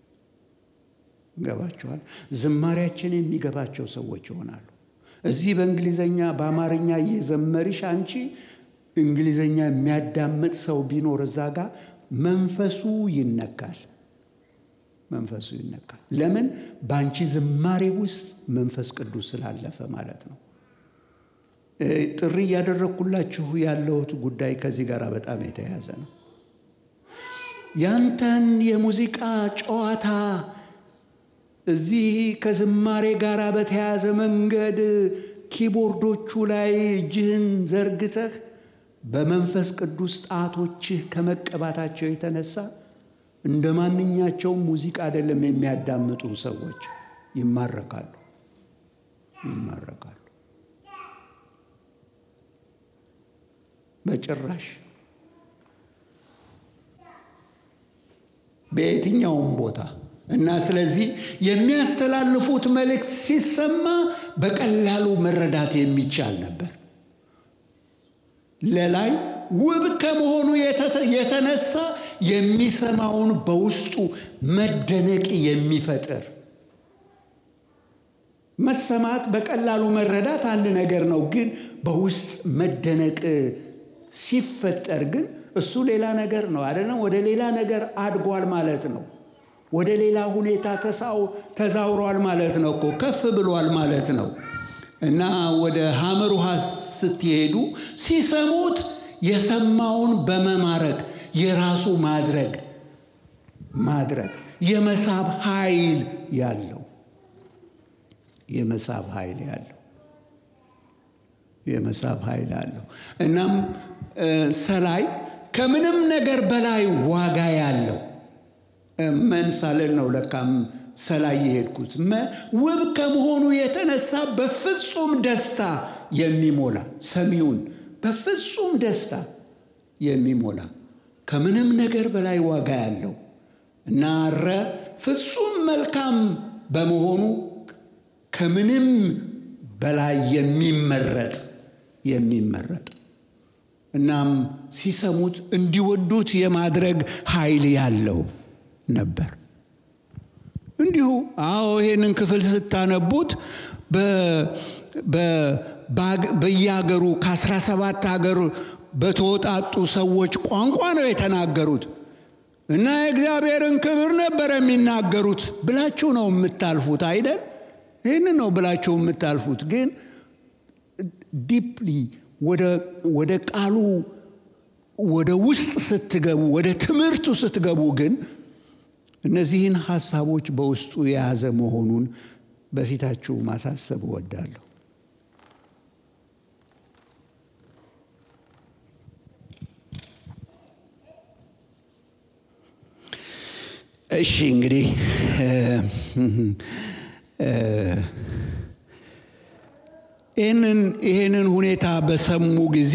ይገባቸዋል። ዝማሪያችን የሚገባቸው ሰዎች ይሆናሉ። እዚህ በእንግሊዘኛ በአማርኛ እየዘመርሽ አንቺ እንግሊዘኛ የሚያዳምጥ ሰው ቢኖር እዛ ጋር መንፈሱ ይነካል። መንፈሱ ይነካል። ለምን? በአንቺ ዝማሬ ውስጥ መንፈስ ቅዱስ ስላለፈ ማለት ነው። ጥሪ እያደረግኩላችሁ ያለሁት ጉዳይ ከዚህ ጋር በጣም የተያያዘ ነው። ያንተን የሙዚቃ ጨዋታ እዚህ ከዝማሬ ጋር በተያያዘ መንገድ ኪቦርዶቹ ላይ እጅህን ዘርግተህ በመንፈስ ቅዱስ ጣቶችህ ከመቀባታቸው የተነሳ እንደ ማንኛቸውም ሙዚቃ አይደለም የሚያዳምጡ ሰዎች ይማረካሉ ይማረካሉ። በጭራሽ በየትኛውም ቦታ እና ስለዚህ የሚያስተላልፉት መልእክት ሲሰማ በቀላሉ መረዳት የሚቻል ነበር። ለላይ ውብ ከመሆኑ የተነሳ የሚሰማውን በውስጡ መደነቅ የሚፈጥር መሰማት በቀላሉ መረዳት አንድ ነገር ነው። ግን በውስጥ መደነቅ ሲፈጠር ግን እሱ ሌላ ነገር ነው አይደለም። ወደ ሌላ ነገር አድጓል ማለት ነው። ወደ ሌላ ሁኔታ ተዛውሯል ማለት ነው እኮ ከፍ ብሏል ማለት ነው። እና ወደ ሐመር ውሃ ስትሄዱ ሲሰሙት የሰማውን በመማረክ የራሱ ማድረግ ማድረግ የመሳብ ኃይል ያለው የመሳብ ኃይል ያለው የመሳብ ኃይል አለው። እናም ሰላይ ከምንም ነገር በላይ ዋጋ ያለው መንሳለል ነው። ለካም ሰላይ የሄድኩት ውብ ከመሆኑ የተነሳ በፍጹም ደስታ የሚሞላ ሰሚውን በፍጹም ደስታ የሚሞላ ከምንም ነገር በላይ ዋጋ ያለው እና ረ ፍጹም መልካም በመሆኑ ከምንም በላይ የሚመረጥ የሚመረጥ እናም ሲሰሙት እንዲወዱት የማድረግ ኃይል ያለው ነበር። እንዲሁ አዎ ይሄንን ክፍል ስታነቡት በየሀገሩ ከአስራ ሰባት ሀገር በተወጣጡ ሰዎች ቋንቋ ነው የተናገሩት እና የእግዚአብሔርን ክብር ነበር የሚናገሩት ብላችሁ ነው የምታልፉት አይደል? ይህን ነው ብላችሁ የምታልፉት። ግን ዲፕሊ ወደ ቃሉ ወደ ውስጥ ስትገቡ፣ ወደ ትምህርቱ ስትገቡ ግን እነዚህን ሀሳቦች በውስጡ የያዘ መሆኑን በፊታችሁ ማሳሰብ እወዳለሁ። እሺ እንግዲህ ይህንን ይህንን ሁኔታ በሰሙ ጊዜ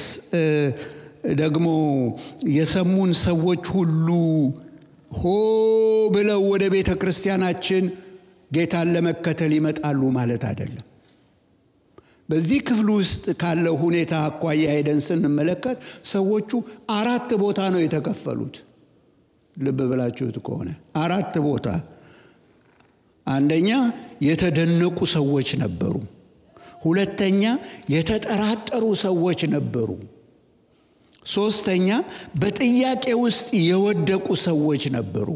ደግሞ የሰሙን ሰዎች ሁሉ ሆ ብለው ወደ ቤተ ክርስቲያናችን ጌታን ለመከተል ይመጣሉ ማለት አይደለም። በዚህ ክፍል ውስጥ ካለው ሁኔታ አኳያ ሄደን ስንመለከት ሰዎቹ አራት ቦታ ነው የተከፈሉት። ልብ ብላችሁት ከሆነ አራት ቦታ። አንደኛ የተደነቁ ሰዎች ነበሩ። ሁለተኛ የተጠራጠሩ ሰዎች ነበሩ። ሶስተኛ በጥያቄ ውስጥ የወደቁ ሰዎች ነበሩ።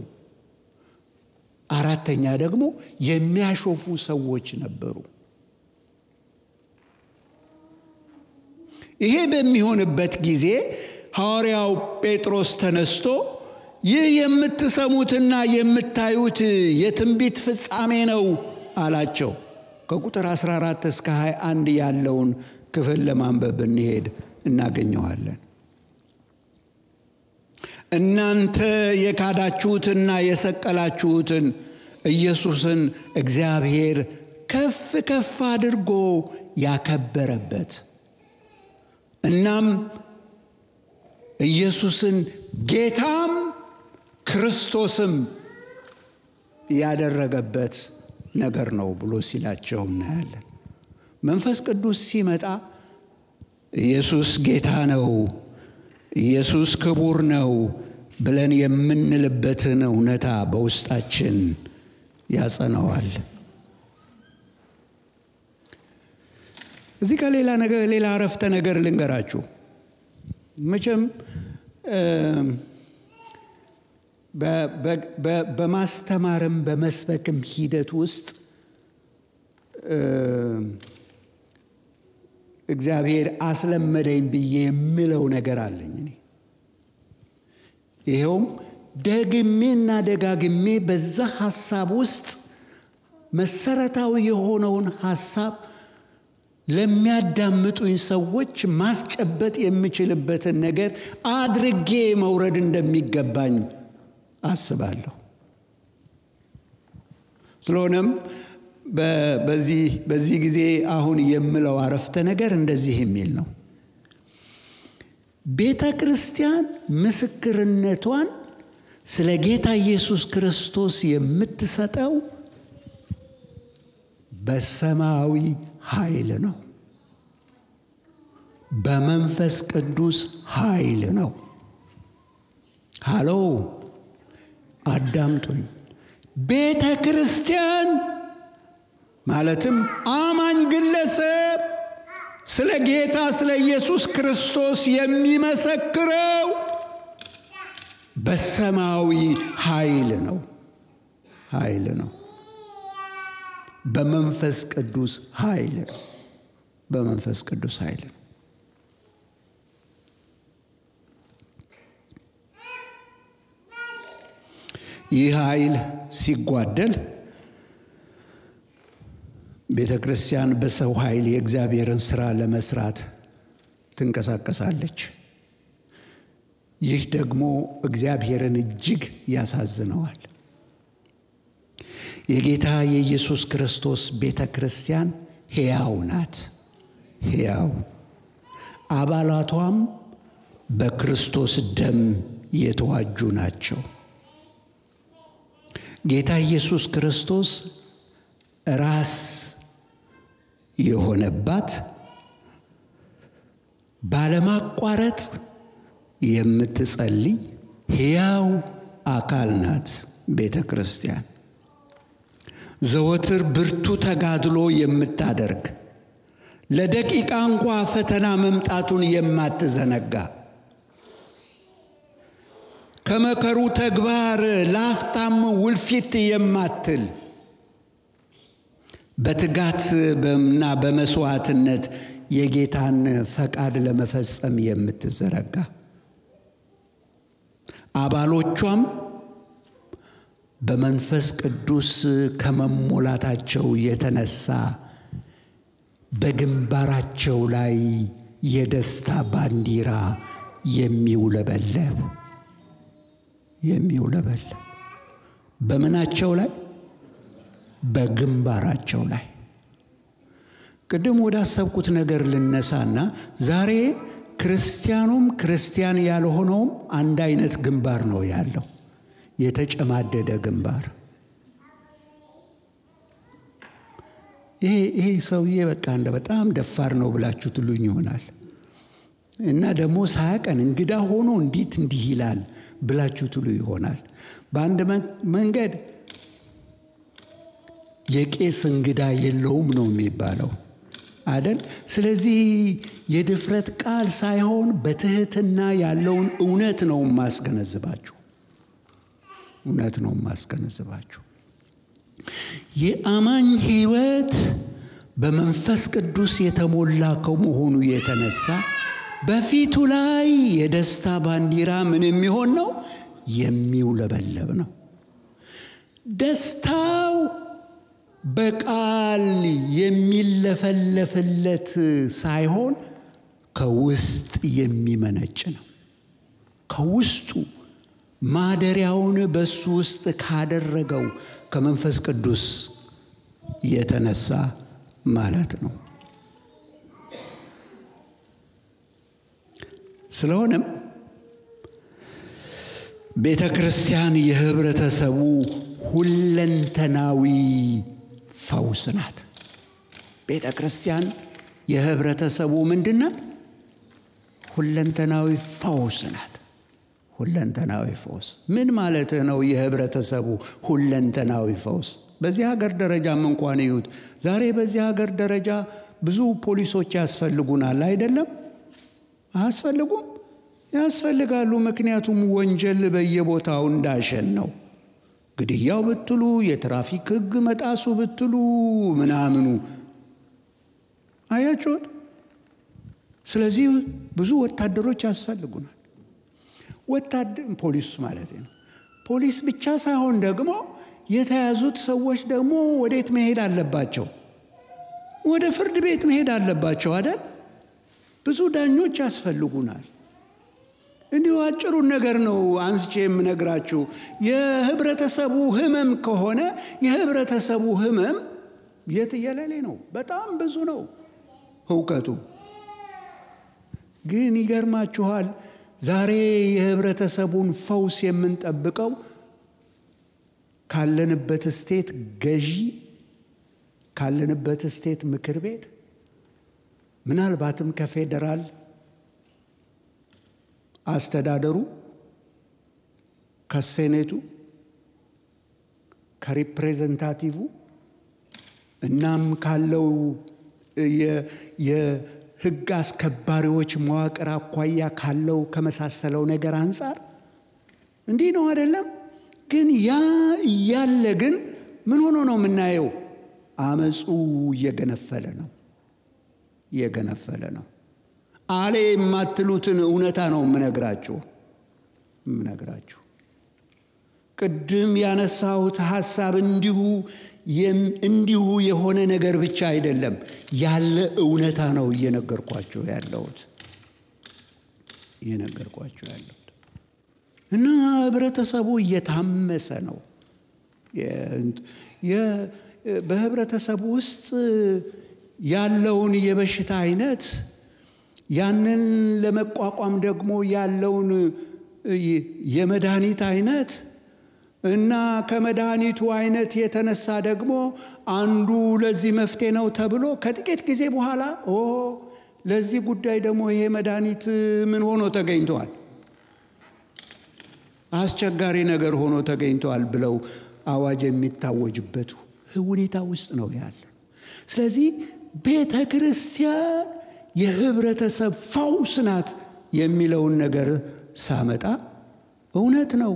አራተኛ ደግሞ የሚያሾፉ ሰዎች ነበሩ። ይሄ በሚሆንበት ጊዜ ሐዋርያው ጴጥሮስ ተነስቶ ይህ የምትሰሙትና የምታዩት የትንቢት ፍጻሜ ነው አላቸው። ከቁጥር 14 እስከ 21 ያለውን ክፍል ለማንበብ ብንሄድ እናገኘዋለን። እናንተ የካዳችሁትና የሰቀላችሁትን ኢየሱስን እግዚአብሔር ከፍ ከፍ አድርጎ ያከበረበት እናም ኢየሱስን ጌታም ክርስቶስም ያደረገበት ነገር ነው ብሎ ሲላቸው እናያለን። መንፈስ ቅዱስ ሲመጣ ኢየሱስ ጌታ ነው፣ ኢየሱስ ክቡር ነው ብለን የምንልበትን እውነታ በውስጣችን ያጸነዋል። እዚህ ጋር ሌላ ነገር ሌላ አረፍተ ነገር ልንገራችሁ። መቼም በማስተማርም በመስበክም ሂደት ውስጥ እግዚአብሔር አስለመደኝ ብዬ የምለው ነገር አለኝ እኔ ይኸውም ደግሜና ደጋግሜ በዛ ሀሳብ ውስጥ መሰረታዊ የሆነውን ሀሳብ ለሚያዳምጡኝ ሰዎች ማስጨበጥ የምችልበትን ነገር አድርጌ መውረድ እንደሚገባኝ አስባለሁ። ስለሆነም በዚህ ጊዜ አሁን የምለው አረፍተ ነገር እንደዚህ የሚል ነው። ቤተ ክርስቲያን ምስክርነቷን ስለ ጌታ ኢየሱስ ክርስቶስ የምትሰጠው በሰማያዊ ኃይል ነው። በመንፈስ ቅዱስ ኃይል ነው። ሃሎ አዳምጡኝ። ቤተ ክርስቲያን ማለትም አማኝ ግለሰብ ስለ ጌታ ስለ ኢየሱስ ክርስቶስ የሚመሰክረው በሰማያዊ ኃይል ነው። ኃይል ነው። በመንፈስ ቅዱስ ኃይል ነው። በመንፈስ ቅዱስ ኃይል ነው። ይህ ኃይል ሲጓደል ቤተ ክርስቲያን በሰው ኃይል የእግዚአብሔርን ስራ ለመስራት ትንቀሳቀሳለች። ይህ ደግሞ እግዚአብሔርን እጅግ ያሳዝነዋል። የጌታ የኢየሱስ ክርስቶስ ቤተ ክርስቲያን ሕያው ናት። ሕያው አባላቷም በክርስቶስ ደም የተዋጁ ናቸው። ጌታ ኢየሱስ ክርስቶስ ራስ የሆነባት ባለማቋረጥ የምትጸልይ ሕያው አካል ናት ቤተ ክርስቲያን። ዘወትር ብርቱ ተጋድሎ የምታደርግ ለደቂቃ እንኳ ፈተና መምጣቱን የማትዘነጋ ከመከሩ ተግባር ላፍታም ውልፊት የማትል በትጋት እና በመስዋዕትነት የጌታን ፈቃድ ለመፈጸም የምትዘረጋ አባሎቿም በመንፈስ ቅዱስ ከመሞላታቸው የተነሳ በግንባራቸው ላይ የደስታ ባንዲራ የሚውለበለብ የሚውለበለብ በምናቸው ላይ በግንባራቸው ላይ ቅድም ወደ አሰብኩት ነገር ልነሳና ዛሬ ክርስቲያኑም ክርስቲያን ያልሆነውም አንድ አይነት ግንባር ነው ያለው፣ የተጨማደደ ግንባር። ይሄ ይሄ ሰውዬ በቃ እንደ በጣም ደፋር ነው ብላችሁ ትሉኝ ይሆናል እና ደግሞ ሳያቀን እንግዳ ሆኖ እንዴት እንዲህ ይላል ብላችሁ ትሉ ይሆናል። በአንድ መንገድ የቄስ እንግዳ የለውም ነው የሚባለው አደል? ስለዚህ የድፍረት ቃል ሳይሆን በትህትና ያለውን እውነት ነው ማስገነዝባችሁ። እውነት ነው ማስገነዝባችሁ። የአማኝ ሕይወት በመንፈስ ቅዱስ የተሞላ ከመሆኑ የተነሳ በፊቱ ላይ የደስታ ባንዲራ ምን የሚሆን ነው? የሚውለበለብ ነው። ደስታው በቃል የሚለፈለፍለት ሳይሆን ከውስጥ የሚመነጭ ነው። ከውስጡ ማደሪያውን በሱ ውስጥ ካደረገው ከመንፈስ ቅዱስ የተነሳ ማለት ነው። ስለሆነም ቤተ ክርስቲያን የህብረተሰቡ ሁለንተናዊ ፈውስ ናት። ቤተ ክርስቲያን የህብረተሰቡ ምንድን ናት? ሁለንተናዊ ፈውስ ናት። ሁለንተናዊ ፈውስ ምን ማለት ነው? የህብረተሰቡ ሁለንተናዊ ፈውስ በዚህ ሀገር ደረጃም እንኳን ይዩት። ዛሬ በዚህ ሀገር ደረጃ ብዙ ፖሊሶች ያስፈልጉናል አይደለም? አያስፈልጉም? ያስፈልጋሉ። ምክንያቱም ወንጀል በየቦታው እንዳሸን ነው። ግድያው ብትሉ፣ የትራፊክ ህግ መጣሱ ብትሉ፣ ምናምኑ አያችሁት። ስለዚህ ብዙ ወታደሮች ያስፈልጉናል። ወታደር ፖሊስ ማለት ነው። ፖሊስ ብቻ ሳይሆን ደግሞ የተያዙት ሰዎች ደግሞ ወዴት መሄድ አለባቸው? ወደ ፍርድ ቤት መሄድ አለባቸው አይደል? ብዙ ዳኞች ያስፈልጉናል። እንዲሁ አጭሩን ነገር ነው አንስቼ የምነግራችሁ። የህብረተሰቡ ህመም ከሆነ የህብረተሰቡ ህመም የትየለሌ ነው። በጣም ብዙ ነው እውቀቱ። ግን ይገርማችኋል ዛሬ የህብረተሰቡን ፈውስ የምንጠብቀው ካለንበት ስቴት ገዢ ካለንበት ስቴት ምክር ቤት ምናልባትም ከፌዴራል አስተዳደሩ ከሴኔቱ ከሪፕሬዘንታቲቭ እናም ካለው የህግ አስከባሪዎች መዋቅር አኳያ ካለው ከመሳሰለው ነገር አንጻር እንዲህ ነው አይደለም። ግን ያ እያለ ግን ምን ሆኖ ነው የምናየው? አመፁ እየገነፈለ ነው እየገነፈለ ነው። አሌ የማትሉትን እውነታ ነው የምነግራችሁ የምነግራችሁ። ቅድም ያነሳሁት ሀሳብ እንዲሁ እንዲሁ የሆነ ነገር ብቻ አይደለም፣ ያለ እውነታ ነው እየነገርኳችሁ ያለሁት እየነገርኳችሁ ያለሁት እና ህብረተሰቡ እየታመሰ ነው። በህብረተሰቡ ውስጥ ያለውን የበሽታ አይነት ያንን ለመቋቋም ደግሞ ያለውን የመድኃኒት አይነት እና ከመድኃኒቱ አይነት የተነሳ ደግሞ አንዱ ለዚህ መፍትሄ ነው ተብሎ ከጥቂት ጊዜ በኋላ ኦ ለዚህ ጉዳይ ደግሞ ይሄ መድኃኒት ምን ሆኖ ተገኝተዋል፣ አስቸጋሪ ነገር ሆኖ ተገኝተዋል ብለው አዋጅ የሚታወጅበት ሁኔታ ውስጥ ነው ያለ። ስለዚህ ቤተ ክርስቲያን የህብረተሰብ ፈውስ ናት የሚለውን ነገር ሳመጣ እውነት ነው።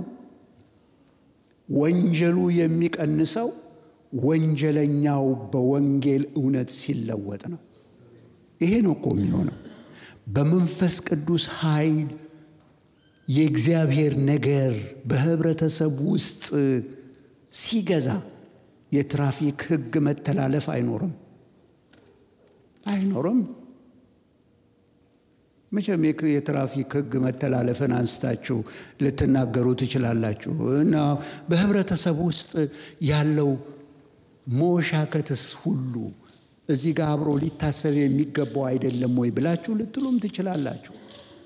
ወንጀሉ የሚቀንሰው ወንጀለኛው በወንጌል እውነት ሲለወጥ ነው። ይሄ ነው እኮ የሚሆነው። በመንፈስ ቅዱስ ኃይል የእግዚአብሔር ነገር በህብረተሰብ ውስጥ ሲገዛ የትራፊክ ህግ መተላለፍ አይኖርም አይኖርም። መቼም የትራፊክ ሕግ መተላለፍን አንስታችሁ ልትናገሩ ትችላላችሁ። እና በህብረተሰብ ውስጥ ያለው መወሻከትስ ሁሉ እዚህ ጋር አብሮ ሊታሰብ የሚገባው አይደለም ወይ ብላችሁ ልትሉም ትችላላችሁ።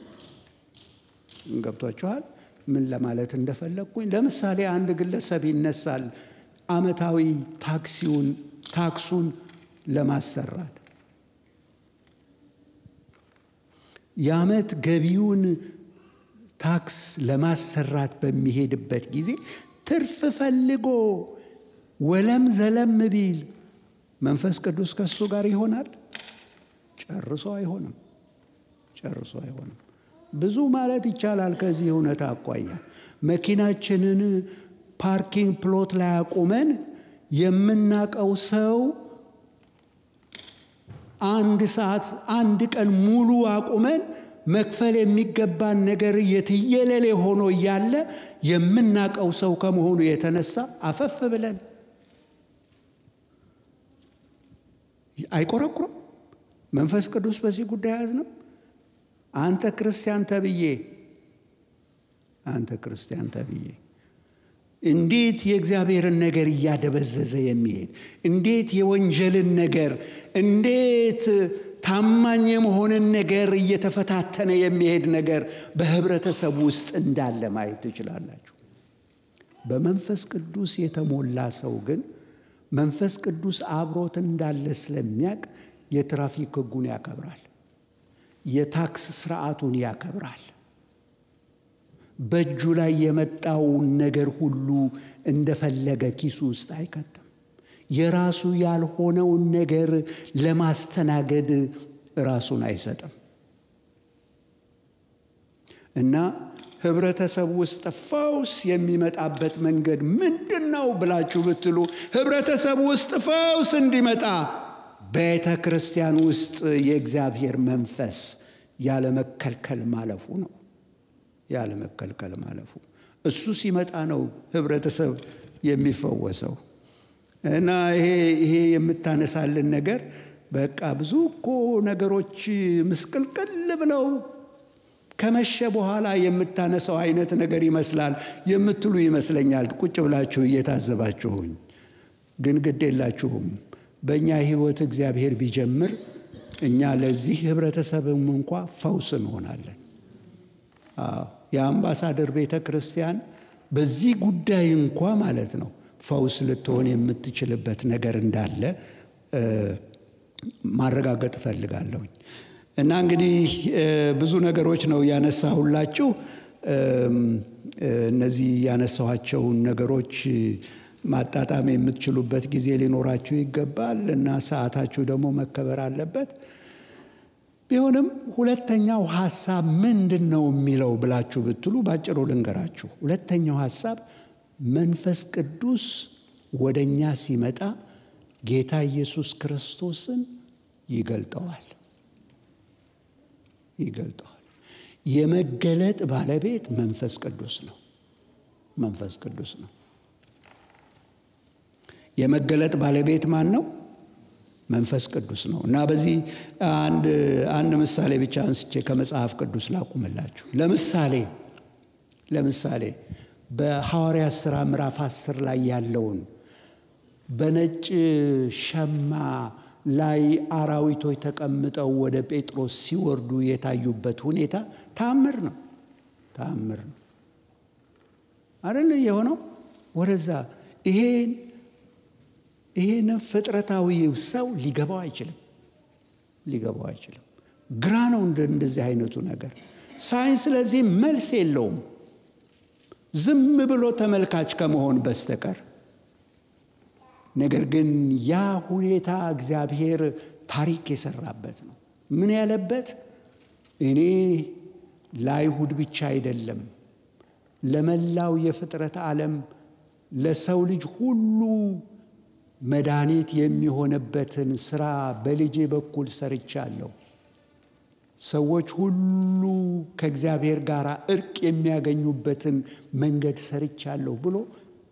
ገብቷችኋል? ምን ለማለት እንደፈለግኩኝ። ለምሳሌ አንድ ግለሰብ ይነሳል ዓመታዊ ታክሲውን ታክሱን ለማሰራት የዓመት ገቢውን ታክስ ለማሰራት በሚሄድበት ጊዜ ትርፍ ፈልጎ ወለም ዘለም ቢል መንፈስ ቅዱስ ከሱ ጋር ይሆናል? ጨርሶ አይሆንም። ጨርሶ አይሆንም። ብዙ ማለት ይቻላል። ከዚህ እውነት አኳያ መኪናችንን ፓርኪንግ ፕሎት ላይ አቁመን የምናቀው ሰው አንድ ሰዓት አንድ ቀን ሙሉ አቁመን መክፈል የሚገባን ነገር የትየለሌ ሆኖ እያለ የምናቀው ሰው ከመሆኑ የተነሳ አፈፍ ብለን አይቆረቁርም። መንፈስ ቅዱስ በዚህ ጉዳይ አያዝንም። አንተ ክርስቲያን ተብዬ አንተ ክርስቲያን ተብዬ እንዴት የእግዚአብሔርን ነገር እያደበዘዘ የሚሄድ እንዴት የወንጀልን ነገር እንዴት ታማኝ የመሆንን ነገር እየተፈታተነ የሚሄድ ነገር በህብረተሰብ ውስጥ እንዳለ ማየት ትችላላችሁ። በመንፈስ ቅዱስ የተሞላ ሰው ግን መንፈስ ቅዱስ አብሮት እንዳለ ስለሚያውቅ የትራፊክ ሕጉን ያከብራል። የታክስ ስርዓቱን ያከብራል። በእጁ ላይ የመጣውን ነገር ሁሉ እንደፈለገ ኪሱ ውስጥ አይከትም። የራሱ ያልሆነውን ነገር ለማስተናገድ ራሱን አይሰጥም እና ህብረተሰብ ውስጥ ፈውስ የሚመጣበት መንገድ ምንድን ነው ብላችሁ ብትሉ ህብረተሰብ ውስጥ ፈውስ እንዲመጣ ቤተ ክርስቲያን ውስጥ የእግዚአብሔር መንፈስ ያለመከልከል ማለፉ ነው። ያለመከልከል ማለፉ እሱ ሲመጣ ነው ህብረተሰብ የሚፈወሰው። እና ይሄ ይሄ የምታነሳልን ነገር በቃ ብዙ እኮ ነገሮች ምስቅልቅል ብለው ከመሸ በኋላ የምታነሳው አይነት ነገር ይመስላል የምትሉ ይመስለኛል። ቁጭ ብላችሁ እየታዘባችሁኝ፣ ግን ግድ የላችሁም። በእኛ ህይወት እግዚአብሔር ቢጀምር እኛ ለዚህ ህብረተሰብም እንኳ ፈውስ እንሆናለን። የአምባሳደር ቤተ ክርስቲያን በዚህ ጉዳይ እንኳ ማለት ነው ፈውስ ልትሆን የምትችልበት ነገር እንዳለ ማረጋገጥ እፈልጋለሁኝ። እና እንግዲህ ብዙ ነገሮች ነው ያነሳሁላችሁ። እነዚህ ያነሳኋቸውን ነገሮች ማጣጣም የምትችሉበት ጊዜ ሊኖራችሁ ይገባል እና ሰዓታችሁ ደግሞ መከበር አለበት። ቢሆንም ሁለተኛው ሀሳብ ምንድን ነው የሚለው ብላችሁ ብትሉ ባጭሩ ልንገራችሁ። ሁለተኛው ሀሳብ መንፈስ ቅዱስ ወደ እኛ ሲመጣ ጌታ ኢየሱስ ክርስቶስን ይገልጠዋል ይገልጠዋል። የመገለጥ ባለቤት መንፈስ ቅዱስ ነው። መንፈስ ቅዱስ ነው። የመገለጥ ባለቤት ማን ነው? መንፈስ ቅዱስ ነው። እና በዚህ አንድ አንድ ምሳሌ ብቻ አንስቼ ከመጽሐፍ ቅዱስ ላቁምላችሁ። ለምሳሌ ለምሳሌ በሐዋርያት ሥራ ምዕራፍ አስር ላይ ያለውን በነጭ ሸማ ላይ አራዊቶች ተቀምጠው ወደ ጴጥሮስ ሲወርዱ የታዩበት ሁኔታ ታምር ነው። ታምር ነው አይደል የሆነው? ወደዛ ይሄን ይሄን ፍጥረታዊ ሰው ሊገባው አይችልም። ሊገባው አይችልም። ግራ ነው እንደዚህ አይነቱ ነገር። ሳይንስ ለዚህ መልስ የለውም ዝም ብሎ ተመልካች ከመሆን በስተቀር። ነገር ግን ያ ሁኔታ እግዚአብሔር ታሪክ የሰራበት ነው። ምን ያለበት እኔ ለአይሁድ ብቻ አይደለም ለመላው የፍጥረት ዓለም ለሰው ልጅ ሁሉ መድኃኒት የሚሆንበትን ስራ በልጄ በኩል ሰርቻለሁ። ሰዎች ሁሉ ከእግዚአብሔር ጋር እርቅ የሚያገኙበትን መንገድ ሰርቻለሁ ብሎ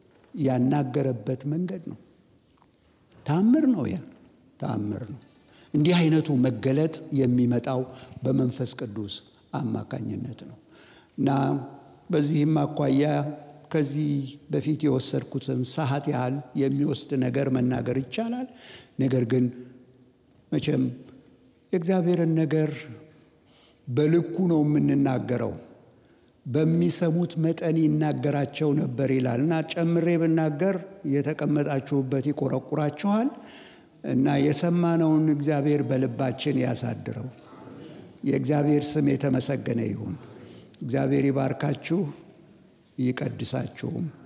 ያናገረበት መንገድ ነው። ታምር ነው። ያ ታምር ነው። እንዲህ አይነቱ መገለጥ የሚመጣው በመንፈስ ቅዱስ አማካኝነት ነው እና በዚህም አኳያ ከዚህ በፊት የወሰድኩትን ሰዓት ያህል የሚወስድ ነገር መናገር ይቻላል። ነገር ግን መቼም የእግዚአብሔርን ነገር በልኩ ነው የምንናገረው። በሚሰሙት መጠን ይናገራቸው ነበር ይላል እና ጨምሬ ብናገር የተቀመጣችሁበት ይቆረቁራችኋል እና የሰማነውን እግዚአብሔር በልባችን ያሳድረው። የእግዚአብሔር ስም የተመሰገነ ይሁን። እግዚአብሔር ይባርካችሁ ይቀድሳችሁም።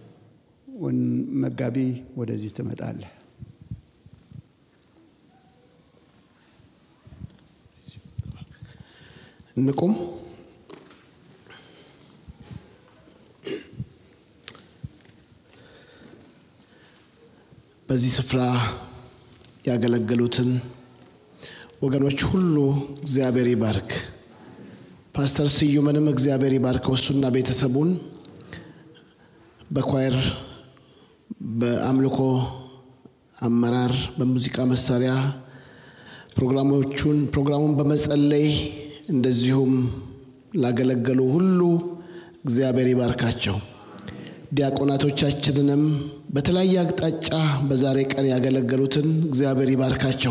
መጋቢ ወደዚህ ትመጣለህ። እንቁም። በዚህ ስፍራ ያገለገሉትን ወገኖች ሁሉ እግዚአብሔር ይባርክ። ፓስተር ስዩምንም እግዚአብሔር ይባርከው እሱና ቤተሰቡን በኳየር በአምልኮ አመራር በሙዚቃ መሳሪያ ፕሮግራሞቹን ፕሮግራሙን በመጸለይ እንደዚሁም ላገለገሉ ሁሉ እግዚአብሔር ይባርካቸው። ዲያቆናቶቻችንንም በተለያየ አቅጣጫ በዛሬ ቀን ያገለገሉትን እግዚአብሔር ይባርካቸው።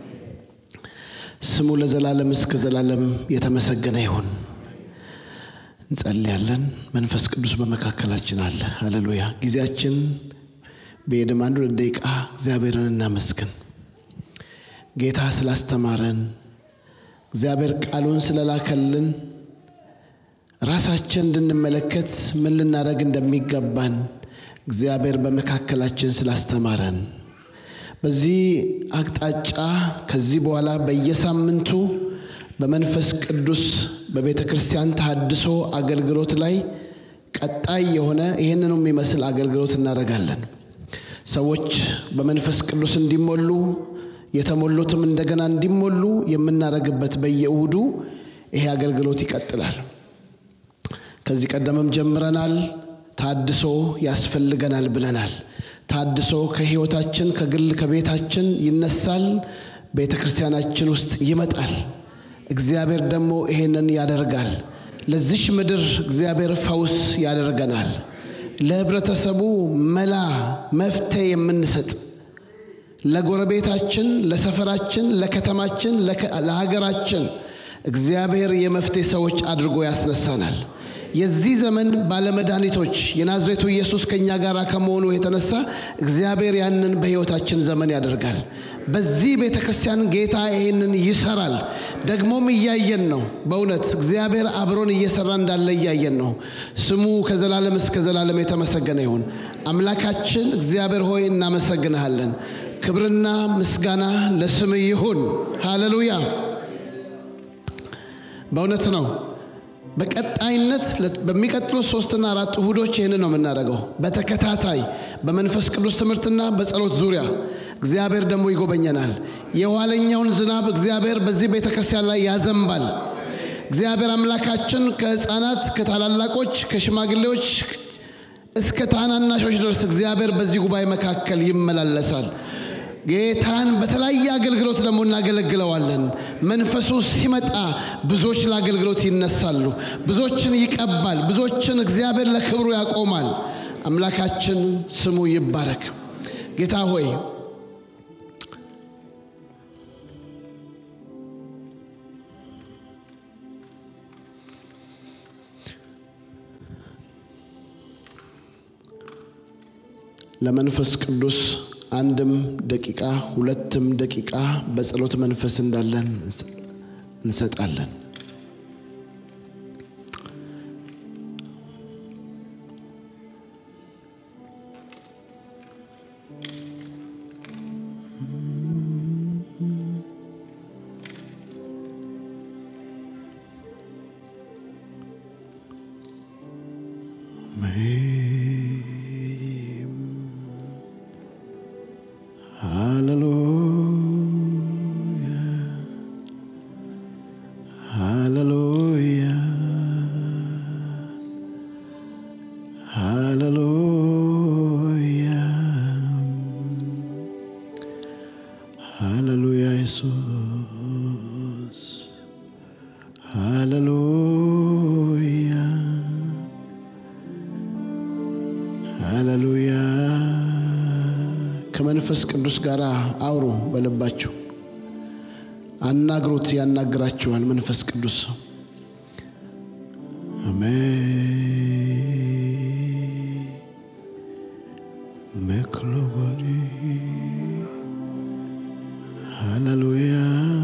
ስሙ ለዘላለም እስከ ዘላለም የተመሰገነ ይሁን። እንጸልያለን። መንፈስ ቅዱስ በመካከላችን አለ። ሃሌሉያ። ጊዜያችን በሄድም አንድ ሁለት ደቂቃ እግዚአብሔርን እናመስግን። ጌታ ስላስተማረን፣ እግዚአብሔር ቃሉን ስለላከልን፣ ራሳችን እንድንመለከት ምን ልናደርግ እንደሚገባን እግዚአብሔር በመካከላችን ስላስተማረን በዚህ አቅጣጫ ከዚህ በኋላ በየሳምንቱ በመንፈስ ቅዱስ በቤተ ክርስቲያን ተሃድሶ አገልግሎት ላይ ቀጣይ የሆነ ይህንኑ የሚመስል አገልግሎት እናደርጋለን። ሰዎች በመንፈስ ቅዱስ እንዲሞሉ የተሞሉትም እንደገና እንዲሞሉ የምናደርግበት በየእሁዱ ይሄ አገልግሎት ይቀጥላል። ከዚህ ቀደምም ጀምረናል። ታድሶ ያስፈልገናል ብለናል። ታድሶ ከህይወታችን ከግል ከቤታችን ይነሳል፣ ቤተ ክርስቲያናችን ውስጥ ይመጣል። እግዚአብሔር ደግሞ ይሄንን ያደርጋል። ለዚች ምድር እግዚአብሔር ፈውስ ያደርገናል። ለህብረተሰቡ መላ መፍትሄ የምንሰጥ ለጎረቤታችን፣ ለሰፈራችን፣ ለከተማችን፣ ለሀገራችን እግዚአብሔር የመፍትሄ ሰዎች አድርጎ ያስነሳናል። የዚህ ዘመን ባለመድኃኒቶች የናዝሬቱ ኢየሱስ ከእኛ ጋር ከመሆኑ የተነሳ እግዚአብሔር ያንን በሕይወታችን ዘመን ያደርጋል። በዚህ ቤተ ክርስቲያን ጌታ ይህንን ይሰራል። ደግሞም እያየን ነው። በእውነት እግዚአብሔር አብሮን እየሰራ እንዳለ እያየን ነው። ስሙ ከዘላለም እስከ ዘላለም የተመሰገነ ይሁን። አምላካችን እግዚአብሔር ሆይ እናመሰግንሃለን። ክብርና ምስጋና ለስም ይሁን። ሃሌሉያ። በእውነት ነው። በቀጣይነት በሚቀጥሉት ሶስትና አራት እሁዶች ይህን ነው የምናደርገው። በተከታታይ በመንፈስ ቅዱስ ትምህርትና በጸሎት ዙሪያ እግዚአብሔር ደግሞ ይጎበኘናል። የኋለኛውን ዝናብ እግዚአብሔር በዚህ ቤተ ክርስቲያን ላይ ያዘንባል። እግዚአብሔር አምላካችን ከህፃናት፣ ከታላላቆች፣ ከሽማግሌዎች እስከ ታናናሾች ድረስ እግዚአብሔር በዚህ ጉባኤ መካከል ይመላለሳል። ጌታን በተለያየ አገልግሎት ደግሞ እናገለግለዋለን። መንፈሱ ሲመጣ ብዙዎች ለአገልግሎት ይነሳሉ። ብዙዎችን ይቀባል። ብዙዎችን እግዚአብሔር ለክብሩ ያቆማል። አምላካችን ስሙ ይባረክ። ጌታ ሆይ ለመንፈስ ቅዱስ አንድም ደቂቃ ሁለትም ደቂቃ በጸሎት መንፈስ እንዳለን እንሰጣለን። ሃሌሉያ ሃሌሉያ ኢየሱስ ሃሌሉያ ሃሌሉያ ከመንፈስ ቅዱስ ጋር አውሩ በልባችሁ አናግሩት ያናግራችኋል መንፈስ ቅዱስ አሜን መክሎባሪ ሃሌሉያ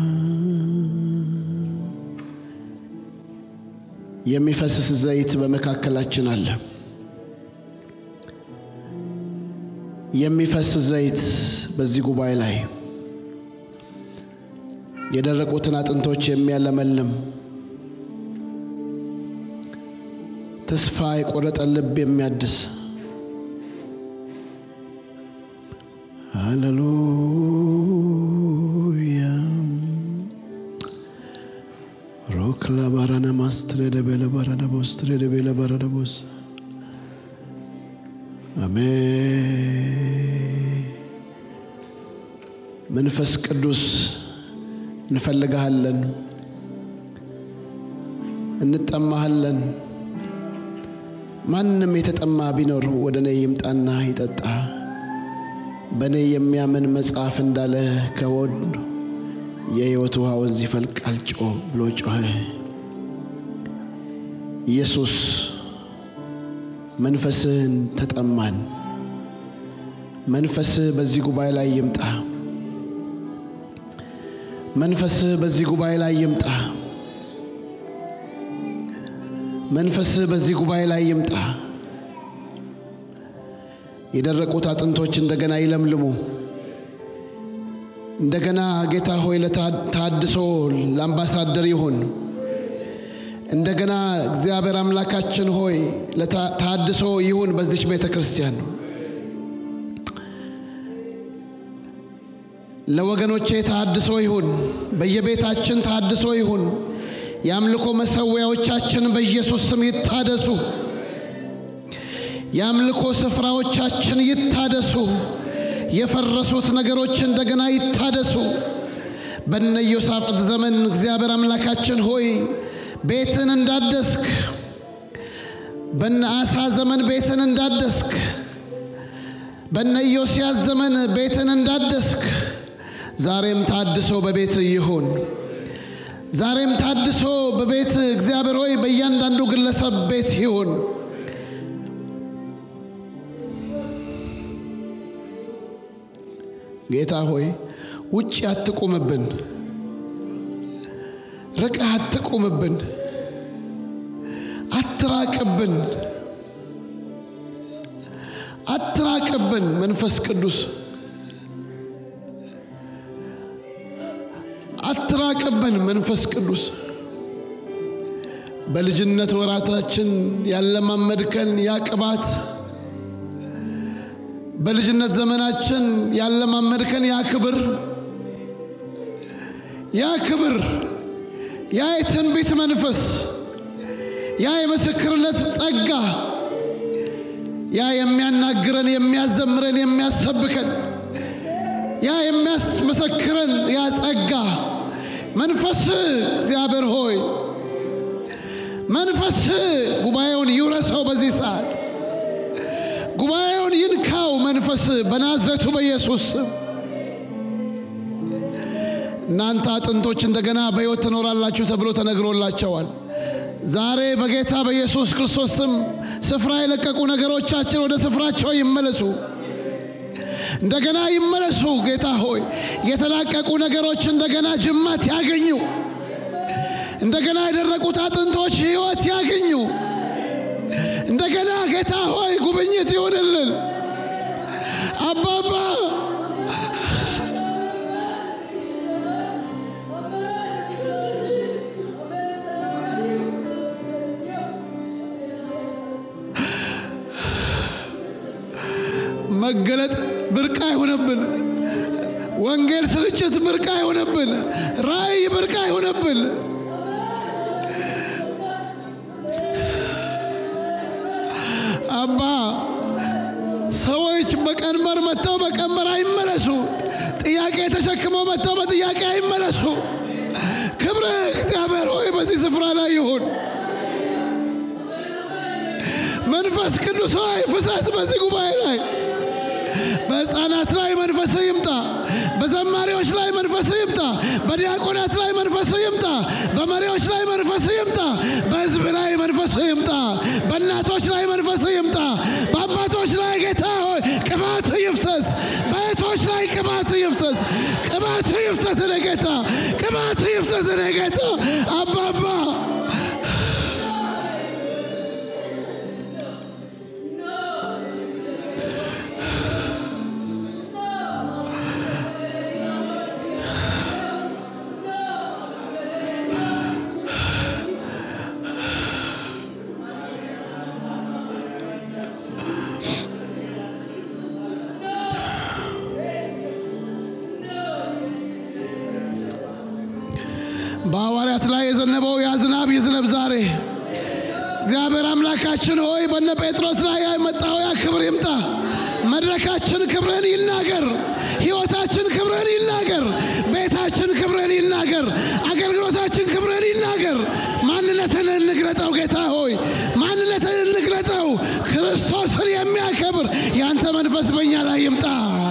የሚፈስስ ዘይት በመካከላችን አለ የሚፈስ ዘይት በዚህ ጉባኤ ላይ የደረቁትን አጥንቶች የሚያለመልም ተስፋ የቆረጠ ልብ የሚያድስ ሃሌሉያ ሮክላ ባራና ማስትሬ ደቤለ ባራዳ ቦስትሬ ደቤለ ባራዳ ቦስ አሜን መንፈስ ቅዱስ እንፈልግሃለን እንጠማሃለን ማንም የተጠማ ቢኖር ወደ እኔ ይምጣና ይጠጣ በእኔ የሚያምን መጽሐፍ እንዳለ ከወድ የሕይወት ውሃ ወንዝ ይፈልቃል ጮ ብሎ ጮኸ ኢየሱስ መንፈስህን ተጠማን መንፈስህ በዚህ ጉባኤ ላይ ይምጣ መንፈስህ በዚህ ጉባኤ ላይ ይምጣ መንፈስህ በዚህ ጉባኤ ላይ ይምጣ የደረቁት አጥንቶች እንደገና ይለምልሙ እንደገና ጌታ ሆይ ለታድሶ ለአምባሳደር ይሁን እንደገና እግዚአብሔር አምላካችን ሆይ ለታድሶ ይሁን በዚች ቤተ ክርስቲያን ለወገኖቼ ታድሶ ይሁን በየቤታችን ታድሶ ይሁን የአምልኮ መሰዊያዎቻችን በኢየሱስ ስም ይታደሱ የአምልኮ ስፍራዎቻችን ይታደሱ የፈረሱት ነገሮች እንደገና ይታደሱ በነ ኢዮሳፍጥ ዘመን እግዚአብሔር አምላካችን ሆይ ቤትን እንዳደስክ በነ አሳ ዘመን ቤትን እንዳደስክ በነ ኢዮስያስ ዘመን ቤትን እንዳደስክ ዛሬም ታድሶ በቤት ይሁን ዛሬም ታድሶ በቤት እግዚአብሔር ሆይ በእያንዳንዱ ግለሰብ ቤት ይሁን ጌታ ሆይ ውጭ አትቁምብን ርቀህ አትቁምብን አትራቅብን አትራቅብን መንፈስ ቅዱስ አትራቅብን መንፈስ ቅዱስ በልጅነት ወራታችን ያለማመድከን ያ ቅባት በልጅነት ዘመናችን ያለማመድከን ያ ክብር ያ ክብር ያ የትንቢት መንፈስ ያ የምስክርነት ጸጋ ያ የሚያናግረን የሚያዘምረን የሚያሰብከን ያ የሚያስመሰክረን ያ ጸጋ መንፈስ እግዚአብሔር ሆይ መንፈስ ጉባኤውን ይውረሰው በዚህ ሰዓት ጉባኤውን ይንካው መንፈስ በናዝሬቱ በኢየሱስ ስም እናንተ አጥንቶች እንደገና በሕይወት ትኖራላችሁ ተብሎ ተነግሮላቸዋል ዛሬ በጌታ በኢየሱስ ክርስቶስ ስም ስፍራ የለቀቁ ነገሮቻችን ወደ ስፍራቸው ይመለሱ እንደገና ይመለሱ ጌታ ሆይ የተላቀቁ ነገሮች እንደገና ጅማት ያገኙ እንደገና የደረቁት አጥንቶች ህይወት ያገኙ እንደገና ጌታ ሆይ ጉብኝት ይሆንልን አባባ መገለጥ ብርቅ አይሆነብን ወንጌል ስርጭት ብርቅ አይሆነብን ራእይ ብርቅ አይሆነብን አባ ሰዎች በቀንበር መጥተው በቀንበር አይመለሱ ጥያቄ ተሸክመው መጥተው በጥያቄ አይመለሱ። ክብር እግዚአብሔር ሆይ በዚህ ስፍራ ላይ ይሁን። መንፈስ ቅዱስ ሆይ ፍሰስ በዚህ ጉባኤ ላይ በሕፃናት ላይ መንፈስ ይምጣ። በዘማሪዎች ላይ መንፈስ ይምጣ። በዲያቆናት ላይ መንፈስ ይምጣ። በመሪዎች ላይ መንፈስ ይምጣ። በሕዝብ ላይ መንፈስ ይምጣ። በእናቶች ላይ መንፈስ ይምጣ። በአባቶች ላይ ጌታ ሆይ ቅባት ይፍሰስ። በእህቶች ላይ ቅባት ይፍሰስ። ቅባት ይፍሰስ እኔ ጌታ፣ ቅባት ይፍሰስ እኔ ጌታ አባባ በሐዋርያት ላይ የዘነበው ያ ዝናብ ይዝነብ ዛሬ። እግዚአብሔር አምላካችን ሆይ በነ ጴጥሮስ ላይ የመጣው ያ ክብር ይምጣ። መድረካችን ክብርን ይናገር። ሕይወታችን ክብርን ይናገር። ቤታችን ክብርን ይናገር። አገልግሎታችን ክብርን ይናገር። ማንነትን እንግለጠው ጌታ ሆይ ማንነትን እንግለጠው። ክርስቶስን የሚያከብር ያንተ መንፈስ በእኛ ላይ ይምጣ።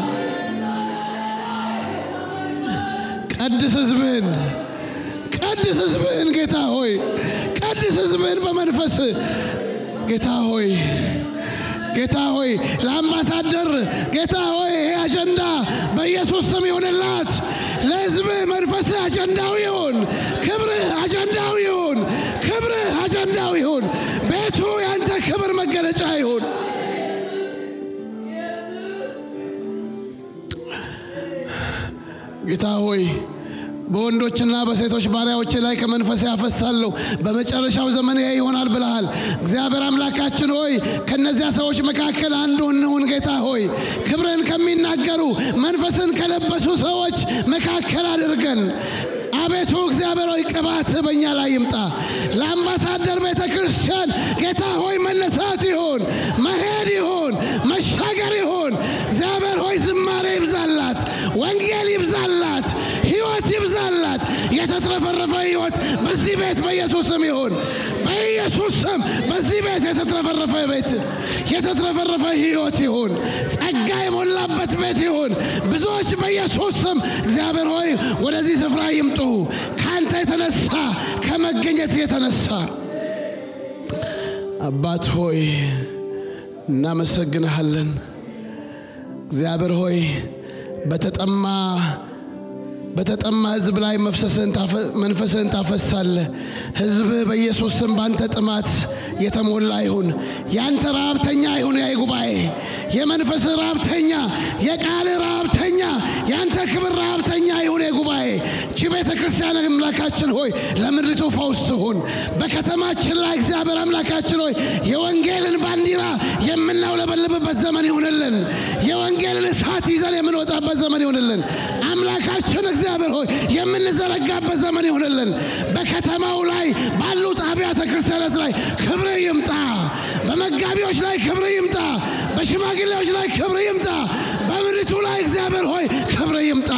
ቀድስ ሕዝብህን ቀድስ ሕዝብህን ጌታ ሆይ ቀድስ ሕዝብህን በመንፈስ ጌታ ሆይ ጌታ ሆይ ለአምባሳደር ጌታ ሆይ ይሄ አጀንዳ በኢየሱስ ስም ይሁንላት። ለሕዝብህ መንፈስህ አጀንዳው ይሁን። ክብርህ አጀንዳው ይሁን። ክብርህ አጀንዳው ይሁን። ቤቱ ያንተ ክብር መገለጫ ይሁን። ጌታ ሆይ በወንዶችና በሴቶች ባሪያዎች ላይ ከመንፈስ ያፈሳለሁ። በመጨረሻው ዘመን ይሄ ይሆናል ብለሃል። እግዚአብሔር አምላካችን ሆይ ከነዚያ ሰዎች መካከል አንዱ እንሁን። ጌታ ሆይ ክብርን ከሚናገሩ መንፈስን ከለበሱ ሰዎች መካከል አድርገን አቤቱ እግዚአብሔር ሆይ ቅባት በእኛ ላይ ይምጣ። ለአምባሳደር ቤተ ክርስቲያን ጌታ ሆይ መነሳት ይሁን፣ መሄድ ይሁን፣ መሻገር ይሁን። እግዚአብሔር ሆይ ዝማሬ ይብዛላት፣ ወንጌል ይብዛላት፣ ህይወት ይብዛላት። የተትረፈረፈ ህይወት በዚህ ቤት በኢየሱስ ስም ይሁን። በኢየሱስ ስም በዚህ ቤት የተትረፈረፈ ቤት የተትረፈረፈ ህይወት ይሁን። ጸጋ የሞላበት ቤት ይሁን። ብዙዎች በኢየሱስ ስም እግዚአብሔር ሆይ ወደዚህ ስፍራ ይምጡ። ከአንተ የተነሳ ከመገኘት የተነሳ አባት ሆይ እናመሰግንሃለን። እግዚአብሔር ሆይ በተጠማ በተጠማ ህዝብ ላይ መንፈስህን ታፈሳለህ። ህዝብህ በኢየሱስ ስም ባንተ ጥማት የተሞላ ይሁን። ያንተ ረሃብተኛ ይሁን። ያ ጉባኤ የመንፈስህ ረሃብተኛ፣ የቃል ረሃብተኛ፣ ያንተ ክብር ረሃብተኛ ይሁን። ጉባኤ እቺ ቤተ ክርስቲያን አምላካችን ሆይ ለምድሪቱ ፈውስ ትሁን። በከተማችን ላይ እግዚአብሔር አምላካችን ሆይ የወንጌልን ባንዲራ የምናውለበልብበት ዘመን ይሁንልን። የወንጌልን እሳት ይዘን የምንወጣበት ዘመን ይሁንልን። አምላካችን እግዚአብሔር ሆይ የምንዘረጋበት ዘመን ይሁንልን። በከተማው ላይ ባሉት አብያተ ክርስቲያናት ላይ ክብር ይምጣ። በመጋቢዎች ላይ ክብር ይምጣ። በሽማግሌዎች ላይ ክብር ይምጣ። በምድሪቱ ላይ እግዚአብሔር ሆይ ክብር ይምጣ።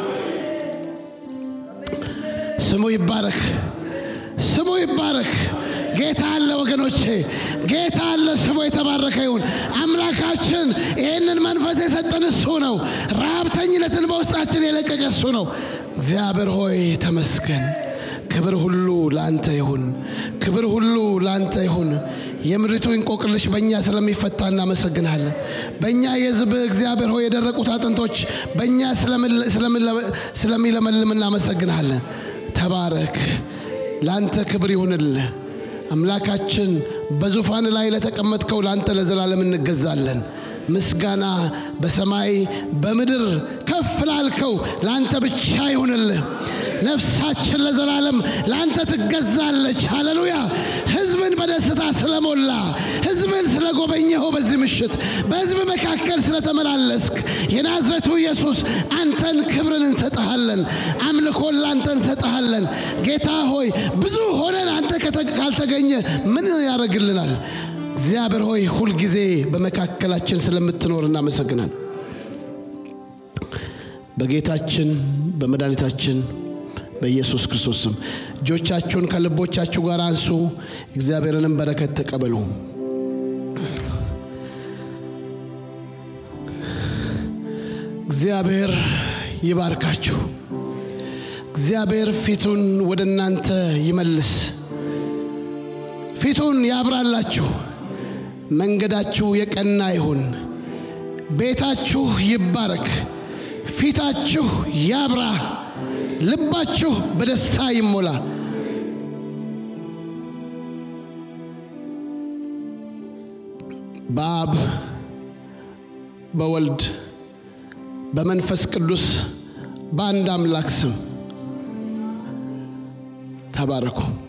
ስሙ ይባረክ። ስሙ ይባረክ። ጌታ አለ ወገኖቼ፣ ጌታ አለ። ስሙ የተባረከ ይሁን። አምላካችን ይህንን መንፈስ የሰጠን እሱ ነው። ረሃብተኝነትን በውስጣችን የለቀቀ እሱ ነው። እግዚአብሔር ሆይ ተመስገን። ክብር ሁሉ ለአንተ ይሁን። ክብር ሁሉ ለአንተ ይሁን። የምድሪቱ እንቆቅልሽ በእኛ ስለሚፈታ እናመሰግናለን። በእኛ የሕዝብ እግዚአብሔር ሆይ የደረቁት አጥንቶች በእኛ ስለሚለመልም እናመሰግናለን። ተባረክ። ለአንተ ክብር ይሁንልህ። አምላካችን በዙፋን ላይ ለተቀመጥከው ለአንተ ለዘላለም እንገዛለን። ምስጋና በሰማይ በምድር ከፍ ላልከው ለአንተ ብቻ ይሁንልህ። ነፍሳችን ለዘላለም ለአንተ ትገዛለች። ሃሌሉያ። ህዝብን በደስታ ስለሞላ ህዝብን ስለጎበኘኸው በዚህ ምሽት በህዝብ መካከል ስለተመላለስክ የናዝሬቱ ኢየሱስ አንተን ክብርን እንሰጠሃለን። አምልኮን ለአንተ እንሰጠሃለን። ጌታ ሆይ ብዙ ሆነን አንተ ካልተገኘ ምን ያደርግልናል? እግዚአብሔር ሆይ ሁልጊዜ በመካከላችን ስለምትኖር እናመሰግናል። በጌታችን በመድኃኒታችን በኢየሱስ ክርስቶስ ስም እጆቻችሁን ከልቦቻችሁ ጋር አንሱ። እግዚአብሔርንም በረከት ተቀበሉ። እግዚአብሔር ይባርካችሁ። እግዚአብሔር ፊቱን ወደ እናንተ ይመልስ፣ ፊቱን ያብራላችሁ። መንገዳችሁ የቀና ይሁን። ቤታችሁ ይባረክ። ፊታችሁ ያብራ። ልባችሁ በደስታ ይሞላ። በአብ በወልድ በመንፈስ ቅዱስ በአንድ አምላክ ስም ተባረኩ።